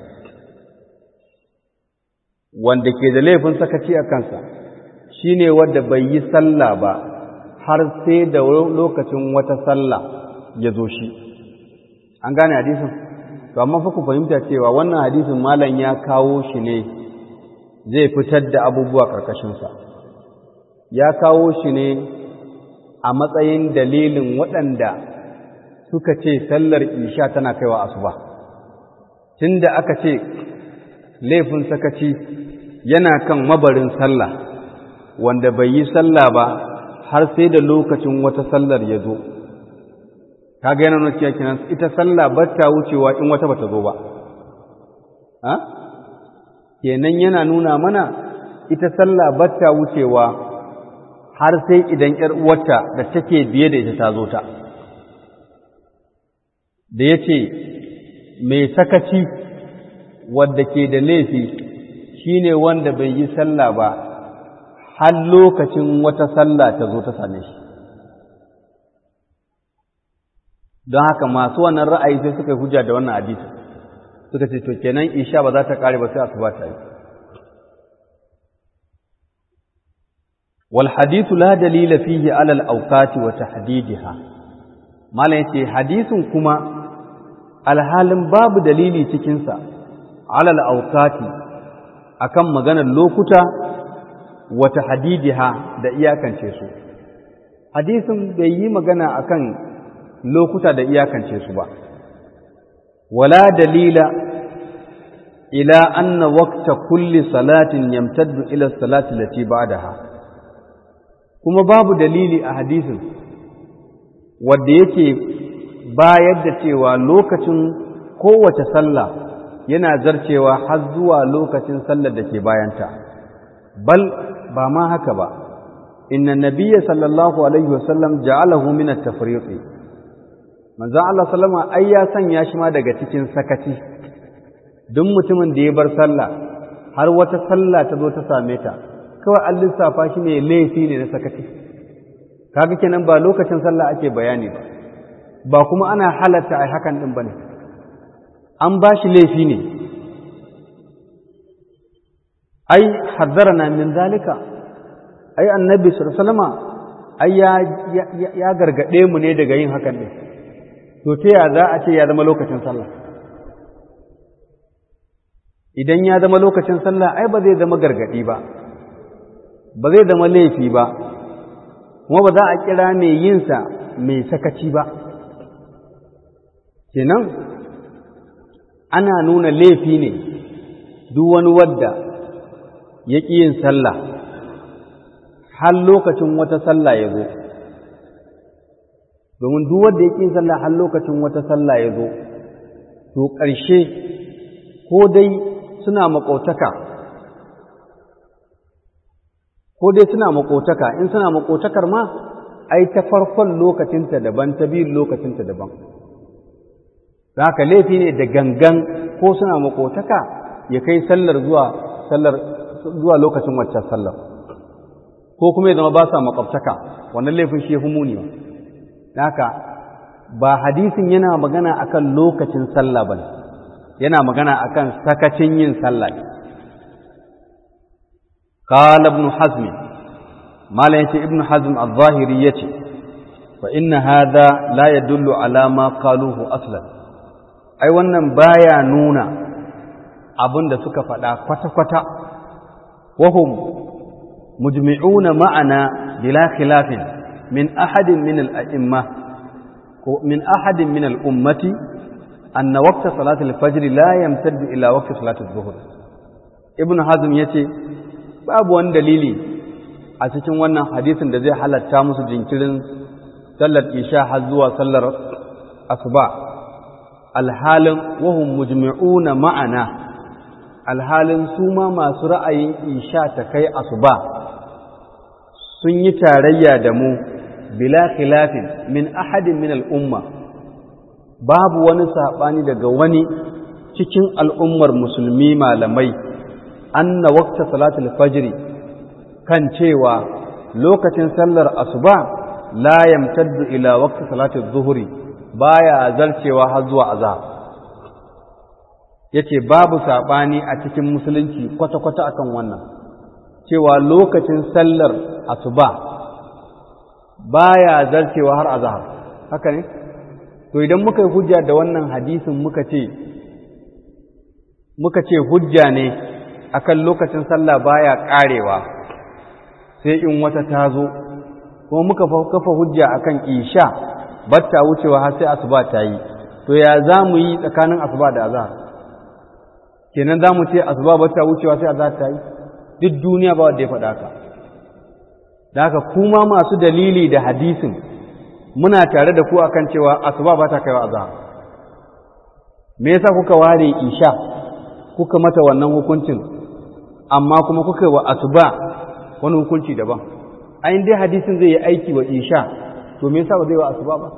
wanda ke da laifin sakaci a kansa shi ne wadda bai yi sallah ba har sai da lokacin wata sallah ya zo shi an gane hadisin to amma fa ku fahimta cewa wannan hadisin malam ya kawo shi ne zai fitar da abubuwa karkashinsa ya kawo shi ne a matsayin dalilin waɗanda suka ce sallar isha tana kaiwa asuba tunda aka ce laifin sakaci yana kan mabarin sallah wanda bai yi sallah ba har sai da lokacin wata sallar ya zo kaga yana nuna cewa kenan ita sallah ba ta wucewa in wata bata zo ba ha kenan yana nuna mana ita sallah ba ta wucewa har sai idan ƴar uwarta da take biye da ita ta zo ta da yace mai sakaci wadda ke da laifi shine wanda bai yi sallah ba har lokacin wata sallah ta zo ta same shi don haka masu wannan ra'ayi sai suka yi hujja da wannan hadisi suka ce to kenan isha ba za ta kare ba sai asuba ta yi wal hadithu la dalila fihi ala al awqati wa tahdidiha malam yace hadisin kuma alhalin babu dalili cikin sa ala al awqati akan maganar lokuta wa tahdidiha da iyakance su hadisin bai yi magana akan lokuta da iyakance su ba wala dalila ila anna waqta kulli salatin yamtaddu ila salati lati ba'daha kuma babu dalili a hadisin wanda yake bayar da cewa lokacin kowace sallah yana zarcewa har zuwa lokacin sallar da ke bayanta bal ba ma haka ba inna nabiyya sallallahu alaihi wasallam ja'alahu min at-tafriq manzon Allah sallama ai ya sanya shi ma daga cikin sakaci duk mutumin da ya bar sallah har wata sallah ta zo ta same ta kawai an lissafa shi ne laifi ne na sakaci kaga kenan ba lokacin sallah ake bayani ba ba kuma ana halatta ai hakan din bane an ba shi laifi ne ai hazzarana min zalika ai annabi sallama ai ya ya gargade mu ne daga yin hakan din to ta ya za a ce ya zama lokacin sallah idan ya zama lokacin sallah ai ba zai zama gargadi ba ba zai zama laifi ba kuma ba za a kira mai yinsa mai sakaci ba kenan ana nuna laifi ne duk wani wadda ya ƙi yin sallah har lokacin wata sallah ya zo domin duk wanda ya ƙi yin sallah har lokacin wata sallah ya zo to ƙarshe ko dai suna maƙotaka ko dai suna maƙotaka in suna maƙotakar ma ai ta farkon lokacinta daban ta biyun lokacinta daban da haka laifi ne da gangan ko suna maƙotaka ya kai sallar zuwa sallar zuwa lokacin waccan sallar ko kuma ya zama ba sa makwabtaka wannan laifin shi ya fi muni ba haka ba hadisin yana magana akan lokacin sallah ba yana magana akan sakacin yin sallah ne قال ابن حزم ما لا يتي ابن حزم الظاهري يتي فإن هذا لا يدل على ما قالوه أصلا أي wannan baya nuna abin da suka faɗa kwata-kwata wahum mujmi'una ma'ana bila khilafin min ahadin min al-a'imma ko min ahadin min al-ummati anna waqta salati al-fajr la yamtaddu ila waqti salati adh-dhuhr ibn hazm yace babu wani dalili a cikin wannan hadisin da zai halatta musu jinkirin sallar isha har zuwa sallar asuba alhalin wahum mujmi'una ma'ana alhalin su ma masu ra'ayin isha ta kai asuba sun yi tarayya da mu bila khilafin min ahadin min al'umma babu wani saɓani daga wani cikin al'ummar musulmi malamai anna waqta salatul fajr kan cewa lokacin sallar asuba la yamtaddu ila waqti salatul zuhri baya zarcewa har zuwa azhar yace babu sabani a cikin musulunci kwata kwata akan wannan cewa lokacin sallar asuba baya zarcewa har azhar haka ne to idan muka yi hujja da wannan hadisin muka ce muka ce hujja ne akan lokacin sallah baya karewa sai in wata ta zo kuma muka kafa hujja akan isha batta wucewa har sai asuba ta yi to ya za mu yi tsakanin asuba da azhar kenan za mu ce asuba batta wucewa sai azhar ta yi duk duniya ba wanda ya faɗa ka da haka kuma masu dalili da hadisin muna tare da ku akan cewa asuba ba ta kaiwa azhar me yasa kuka ware isha kuka mata wannan hukuncin amma kuma kuka wa asuba wani hukunci daban ayin dai hadisin zai yi aiki wa isha to me yasa ba zai wa asuba ba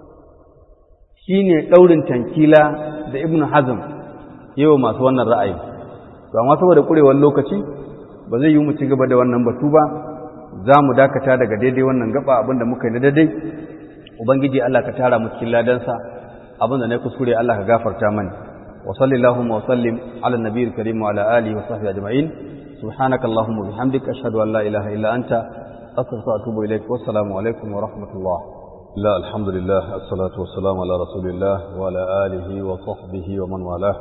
shine daurin tankila da ibnu hazm yawa masu wannan ra'ayi to amma saboda kurewar lokaci ba zai yi mu ci gaba da wannan batu ba za mu dakata daga daidai wannan gaba abinda muka yi na daidai ubangiji Allah ka tara mu cikin ladansa abinda na kuskure Allah ka gafarta mani wa sallallahu wa sallim ala nabiyil karim wa ala alihi wa sahbihi ajma'in subhanaka allahumma bihamdika ashhadu an la ilaha illa anta astaghfiruka wa atubu ilaik wa assalamu alaikum wa rahmatullah لا الحمد لله الصلاة والسلام على رسول الله وعلى آله وصحبه ومن والاه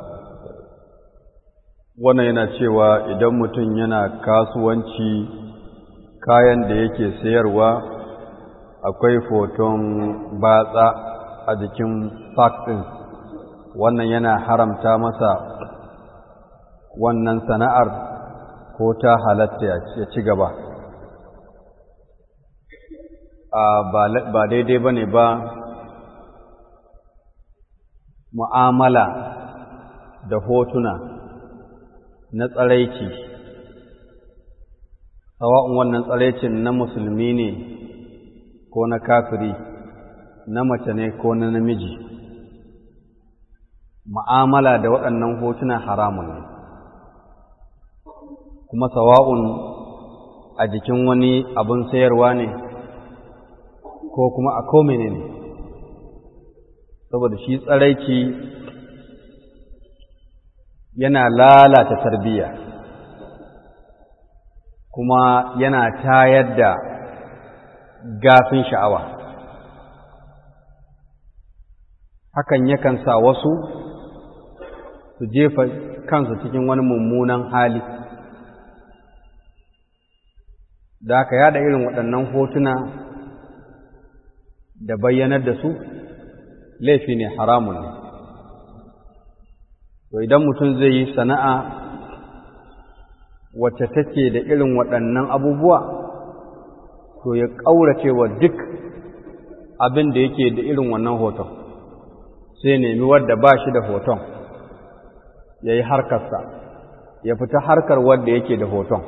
wannan yana cewa idan mutum yana kasuwanci kayan da yake sayarwa akwai foton batsa a jikin ɗin wannan yana haramta masa wannan sana'ar ko ta halatta ya ci gaba ba daidai ba ne ba mu'amala da hotuna na tsaraici sawa'un wannan tsaraicin na musulmi ne ko na kafiri na mace ne ko na namiji mu'amala da waɗannan hotuna haramun ne kuma sawa'un a jikin wani abin sayarwa ne ko kuma a komene ne saboda shi tsaraici yana lalata tarbiyya kuma yana tayar da gafin sha'awa hakan yakan sa wasu su jefa kansu cikin wani mummunan hali da aka yada irin waɗannan hotuna da bayyanar da su laifi ne haramun ne to idan mutum zai yi sana'a wacce take da irin waɗannan abubuwa to ya ƙaurace wa duk abin da yake da irin wannan hoton sai nemi wadda ba shi da hoton ya yi harkarsa ya fita harkar wadda yake da hoton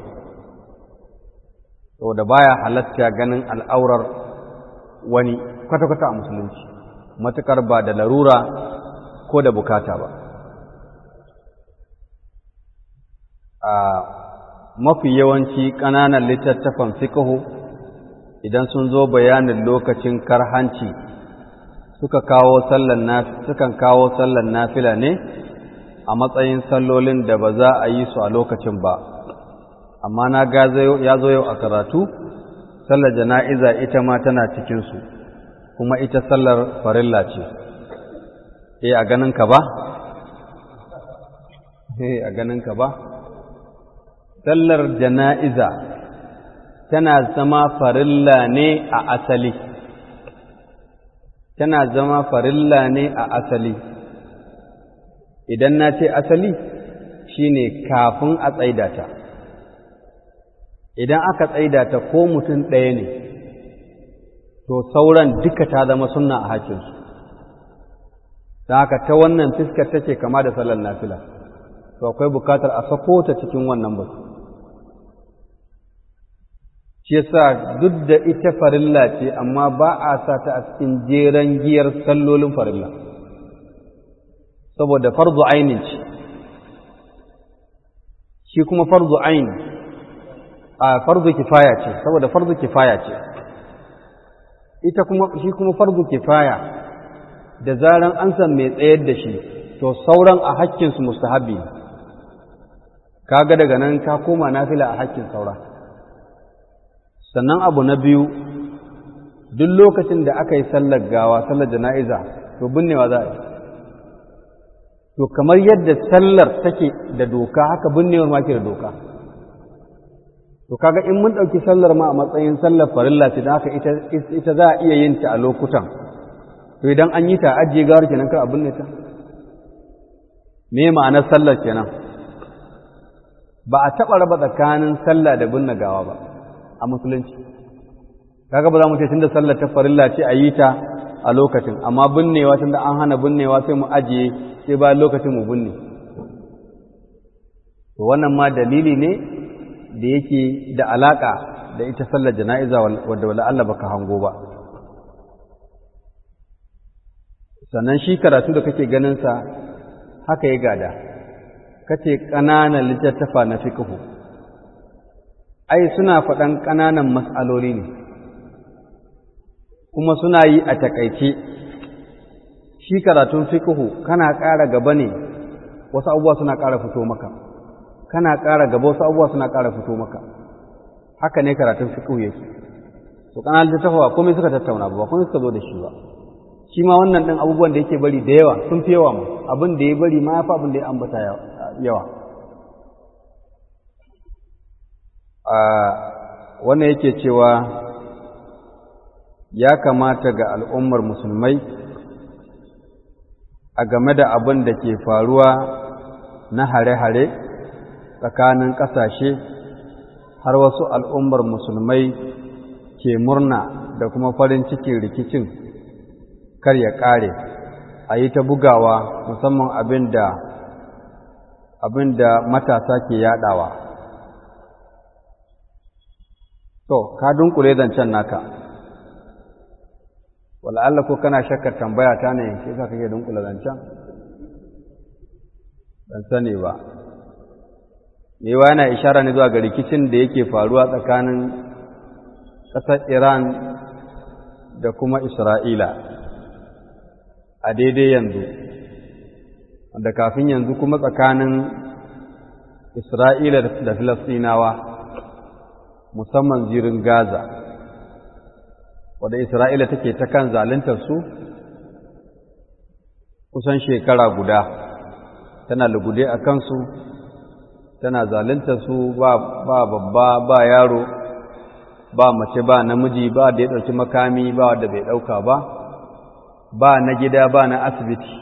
saboda baya halatta ganin al'aurar wani kwata-kwata a musulunci matuƙar ba da larura ko da bukata ba a mafi yawanci ƙananan littattafan fiqhu idan sun zo bayanin lokacin karhanci suka kawo sallan sukan kawo sallan nafila ne a matsayin sallolin da ba za a yi su a lokacin ba amma na ga ya zo yau a karatu sallar jana'iza ita ma tana cikinsu kuma ita sallar farilla ce eh a ganin ka ba eh a ganin ka ba sallar jana'iza tana zama farilla ne a asali tana zama farilla ne a asali idan na ce asali shine kafin a tsaida ta idan aka tsaida ta ko mutum ɗaya ne to sauran duka ta zama sunna a hakinsu don haka ta wannan fiskar take kama da sallar nafila to akwai bukatar a sako ta cikin wannan batu shi yasa duk da ita farilla ce amma ba a sa ta a cikin jeren giyar sallolin farilla saboda farzu ainin ce shi kuma farzu ain a farzu kifaya ce saboda farzu kifaya ce ita kuma shi kuma farzu kifaya da zaran an san mai tsayar da shi to sauran a hakkinsu mustahabi kaga daga nan ka koma nafila a hakkin saura sannan abu na biyu duk lokacin da aka yi sallar gawa sallar jana'iza to binnewa za a yi to kamar yadda sallar take da doka haka binnewar ma ke da doka to kaga in mun ɗauki sallar ma a matsayin sallar farilla ce don haka ita za a iya yin ta a lokutan to idan an yi ta ajiye gawar kenan kar a binne ta me ma'anar sallar kenan ba a taɓa raba tsakanin sallah da binne gawa ba a musulunci kaga ba za mu ce tunda sallar ta farilla ce a yi ta a lokacin amma binnewa tunda an hana binnewa sai mu ajiye sai bayan lokacin mu binne to wannan ma dalili ne da yake da alaka da ita sallar jana'iza wadda wala Allah baka hango ba sannan shi karatu da kake ganin sa haka ya gada kace ƙananan littattafa na fiqhu ai suna faɗan ƙananan mas'aloli ne kuma suna yi a takaice shi karatun fiqhu kana ƙara gaba ne wasu abubuwa suna ƙara fito maka kana ƙara gaba wasu abubuwa suna ƙara fito maka haka ne karatun fiqh yake to kana littafa komai suka tattauna ba komai suka zo da shi ba shi ma wannan ɗin abubuwan da yake bari da yawa sun fi yawa mu abin da ya bari ma ya fi abin da ya ambata yawa wannan yake cewa ya kamata ga al'ummar musulmai a game da abin da ke faruwa na hare-hare tsakanin ƙasashe har wasu al'ummar musulmai ke murna da kuma farin cikin rikicin kar ya ƙare a yi ta bugawa musamman abin da abin da matasa ke yaɗawa to ka dunkule zancen naka wala'alla ko kana shakkar tambaya ta ne shi yasa kake dunkule zancen ban sani ba mewa yana ishara ne zuwa ga rikicin da yake faruwa tsakanin ƙasar iran da kuma isra'ila a daidai yanzu da kafin yanzu kuma tsakanin isra'ila da filastinawa musamman zirin gaza wadda isra'ila take ta kan su kusan shekara guda tana lugude a kansu tana su ba babba ba yaro ba mace ba namiji ba da ya ɗauki makami ba wadda bai ɗauka ba ba na gida ba na asibiti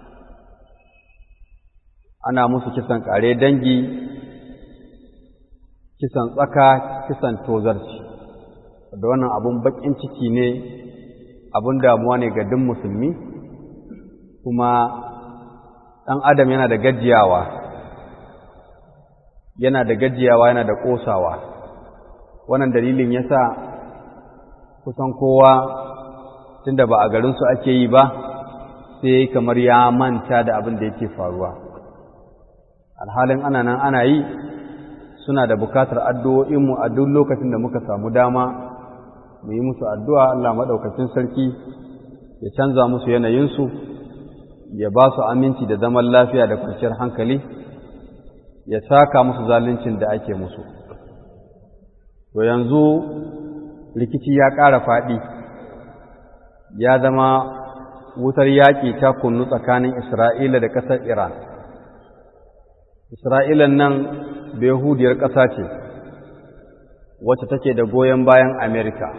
ana musu kisan ƙare dangi kisan tsaka kisan tozarci da wannan abun baƙin ciki ne abun damuwa ne ga duk musulmi kuma ɗan adam yana da gajiyawa yana da gajiyawa yana da ƙosawa wannan dalilin yasa kusan kowa tunda ba a garinsu ake yi ba sai kamar ya manta da abin da yake faruwa alhalin ana nan ana yi suna da bukatar addu'o'inmu a duk lokacin da muka samu dama mu yi musu addu'a Allah maɗaukacin sarki ya canza musu yanayinsu ya ba su aminci da zaman lafiya da kwanciyar hankali ya saka musu zaluncin da ake musu to yanzu rikici ya ƙara faɗi ya zama wutar yaƙi ta kunnu tsakanin Isra'ila da ƙasar Iran. Isra'ilan nan Behudiyar ƙasa ce, wacce take da goyon bayan Amerika.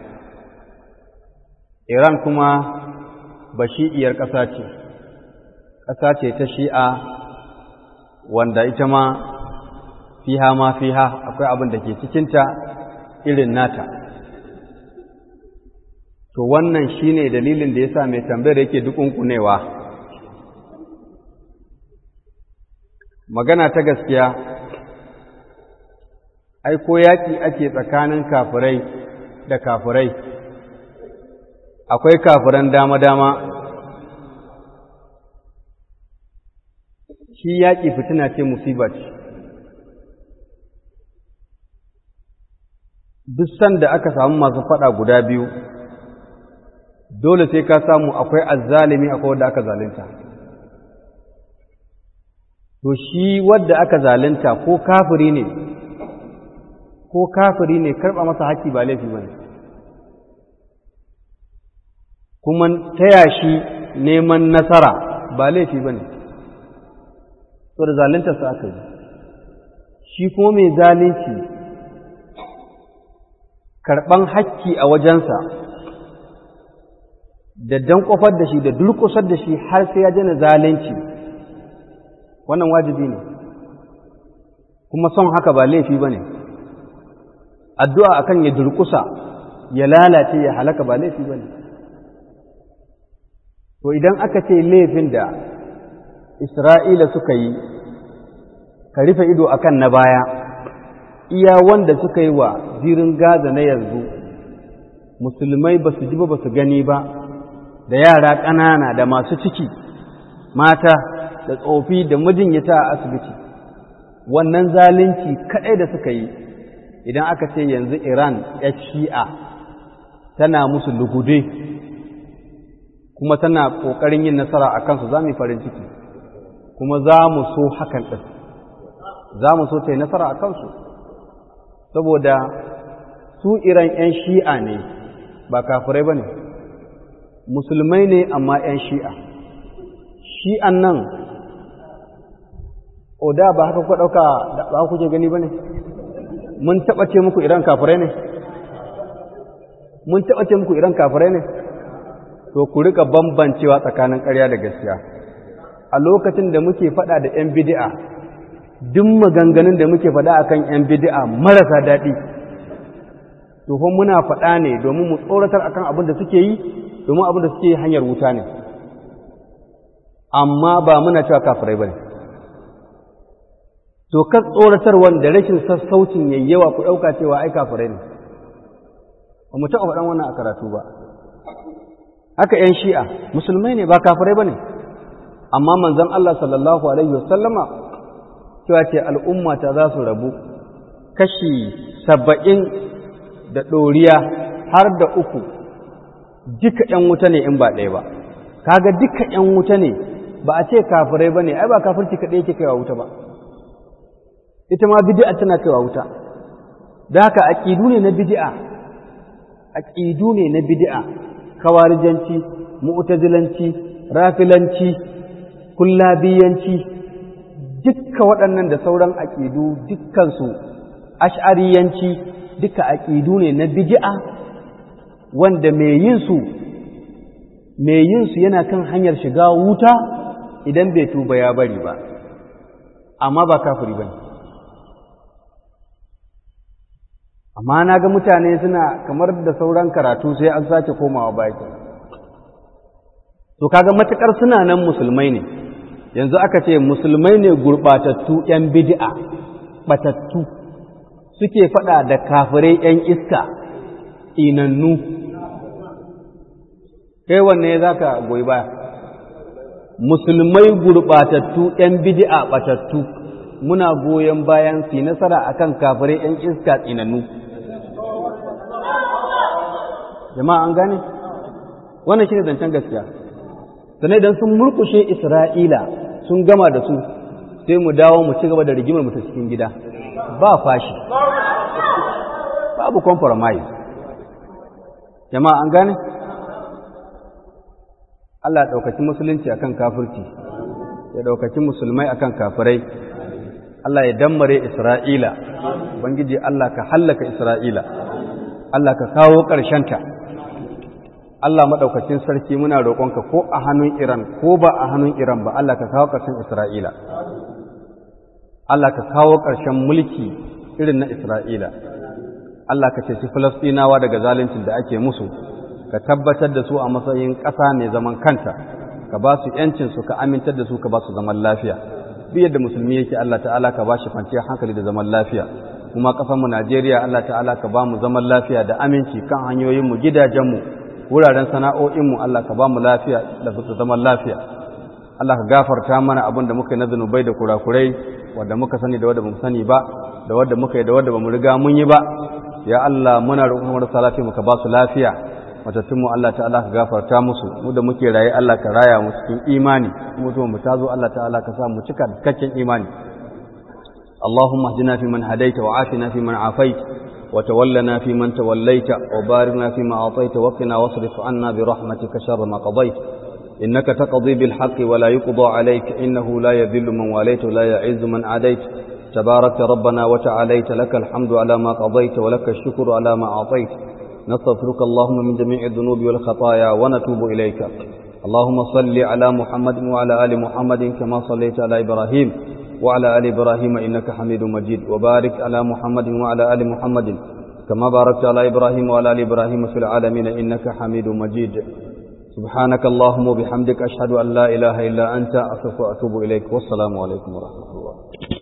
Iran kuma bashi'iyar ƙasa ce, ƙasa ce ta shi'a wanda ita ma fiha ma fiha akwai abin da ke cikinta irin nata. to wannan shine dalilin da yasa mai tambayar yake dukunkunewa magana ta gaskiya ai ko yaki ake tsakanin kafirai da kafirai akwai kafiran dama-dama shi yaƙi fitina ce musiba ce duk sanda aka samu masu faɗa guda biyu dole sai ka samu akwai azzalimi akwai wanda aka zalunta to shi wadda aka zalunta ko kafiri ne ko kafiri ne karɓa masa haƙƙi ba laifi ba ne kuma taya shi neman nasara ba laifi ba ne so da zaluntarsa aka yi shi kuma mai zalunci karɓan haƙƙi a wajensa da dan kofar da shi da durkusar da shi har sai ya jana zalunci wannan wajibi ne kuma son haka ba laifi ba ne addu'a akan ya durkusa ya lalace ya halaka ba laifi ba ne to idan aka ce laifin da isra'ila suka yi ka rufe ido akan na baya iya wanda suka yi wa zirin gaza na yanzu musulmai ba su ji ba ba su gani ba da yara ƙanana da masu ciki mata da tsofi da majinyata a asibiti wannan zalunci kaɗai da suka yi idan aka ce yanzu iran ya shi'a tana musu lugude kuma tana ƙoƙarin yin nasara a kansu za mu yi farin ciki kuma za mu so hakan ɗin za mu so ta yi nasara a kansu saboda su iran 'yan shi'a ne ba kafirai ba ne musulmai ne amma 'yan shi'a shi'an nan o da ba haka kuka ɗauka ba kuke gani ba ne mun taɓa ce muku iran kafirai ne mun taɓa ce muku iran kafirai ne to ku rika bambancewa tsakanin ƙarya da gaskiya a lokacin da muke faɗa da 'yan bidi'a duk maganganun da muke faɗa akan 'yan bidi'a marasa daɗi to fa muna faɗa ne domin mu tsoratar akan abin da suke yi domin abin da suke yi hanyar wuta ne amma ba muna cewa kafirai ba ne to kan tsoratarwar da rashin sassaucin yayyawa ku ɗauka cewa ai kafirai ne ba mu taɓa faɗan wannan a karatu ba haka ‘yan shi'a musulmai ne ba kafirai ba ne amma manzan Allah sallallahu Alaihi wasallama cewa ce al'ummata za su rabu kashi saba'in da ɗoriya har da uku duka ‘yan wuta ne in ba ɗaya ba kaga duka ‘yan wuta ne ba a ce kafirai ba ne ai ba kafirci kaɗai yake kaiwa wuta ba ita ma bidi'a tana kaiwa wuta da haka aƙidu ne na bidi'a aƙidu ne na bidi'a kawarijanci mu'tazilanci rafilanci kullabiyanci dukka waɗannan da sauran aƙidu dukkansu ash'ariyanci duka aƙidu ne na bid'a wanda mai yin su mai yin su yana kan hanyar shiga wuta idan bai tuba ya bari ba amma ba kafiri bane amma na ga mutane suna kamar da sauran karatu sai an sace komawa baki to kaga matukar suna nan musulmai ne yanzu aka ce musulmai ne gurbatattu yan bid'a batattu suke fada da kafirai yan iska inannu kai wanne zaka goyi baya musulmai gurbatattu yan bid'a batattu muna goyon bayan su nasara akan kafirai yan iska tsinannu jama'a an gane wannan shine zancen gaskiya sannan idan sun murkushe Isra'ila sun gama da su sai mu dawo mu ci gaba da rigimar mu ta cikin gida ba fashi babu compromise jama'a an gane Allah ya ɗaukaci musulunci akan kafirci ya ɗaukaci musulmai akan kafirai Allah ya dammare Isra'ila Ubangiji Allah ka hallaka Isra'ila Allah ka kawo ƙarshenta Allah maɗaukacin sarki muna roƙonka ko a hannun Iran ko ba a hannun Iran ba Allah ka kawo ƙarshen Isra'ila Allah ka kawo ƙarshen mulki irin na Isra'ila Allah ka ceci Falastinawa daga zaluncin da ake musu ka tabbatar da su a matsayin ƙasa mai zaman kanta ka ba su ‘yancinsu ka amintar da su ka ba su zaman lafiya duk yadda musulmi yake Allah ta'ala ka ba shi kwanciyar hankali da zaman lafiya kuma ƙasarmu Najeriya Allah ta'ala ka ba mu zaman lafiya da aminci kan hanyoyinmu gidajenmu wuraren sana'o'inmu Allah ka ba mu lafiya da zaman lafiya Allah ka gafarta mana abin da muka yi na zunubai da kurakurai wanda muka sani da wanda ba mu sani ba da wanda muka yi da wanda ba mu riga mun yi ba ya Allah muna roƙon marasa lafiya muka ba su lafiya matattunmu Allah ta'ala ka gafarta musu mu da muke raye Allah ka raya mu cikin imani mutum mu tazo Allah ta'ala ka sa mu cika cikakken imani اللهم اهدنا فيمن هديت وعافنا فيمن عافيت وتولنا فيمن توليت وبارنا فيما أعطيت وقنا واصرف عنا برحمتك شر ما قضيت إنك تقضي بالحق ولا يقضى عليك إنه لا يذل من واليت ولا يعز من عاديت تباركت ربنا وتعاليت لك الحمد على ما قضيت ولك الشكر على ما أعطيت نستغفرك اللهم من جميع الذنوب والخطايا ونتوب إليك اللهم صل على محمد وعلى آل محمد كما صليت على إبراهيم وعلى آل إبراهيم إنك حميد مجيد وبارك على محمد وعلى آل محمد كما باركت على إبراهيم وعلى آل إبراهيم في العالمين إنك حميد مجيد سبحانك اللهم وبحمدك أشهد أن لا إله إلا أنت أستغفرك وأتوب إليك والسلام عليكم ورحمة الله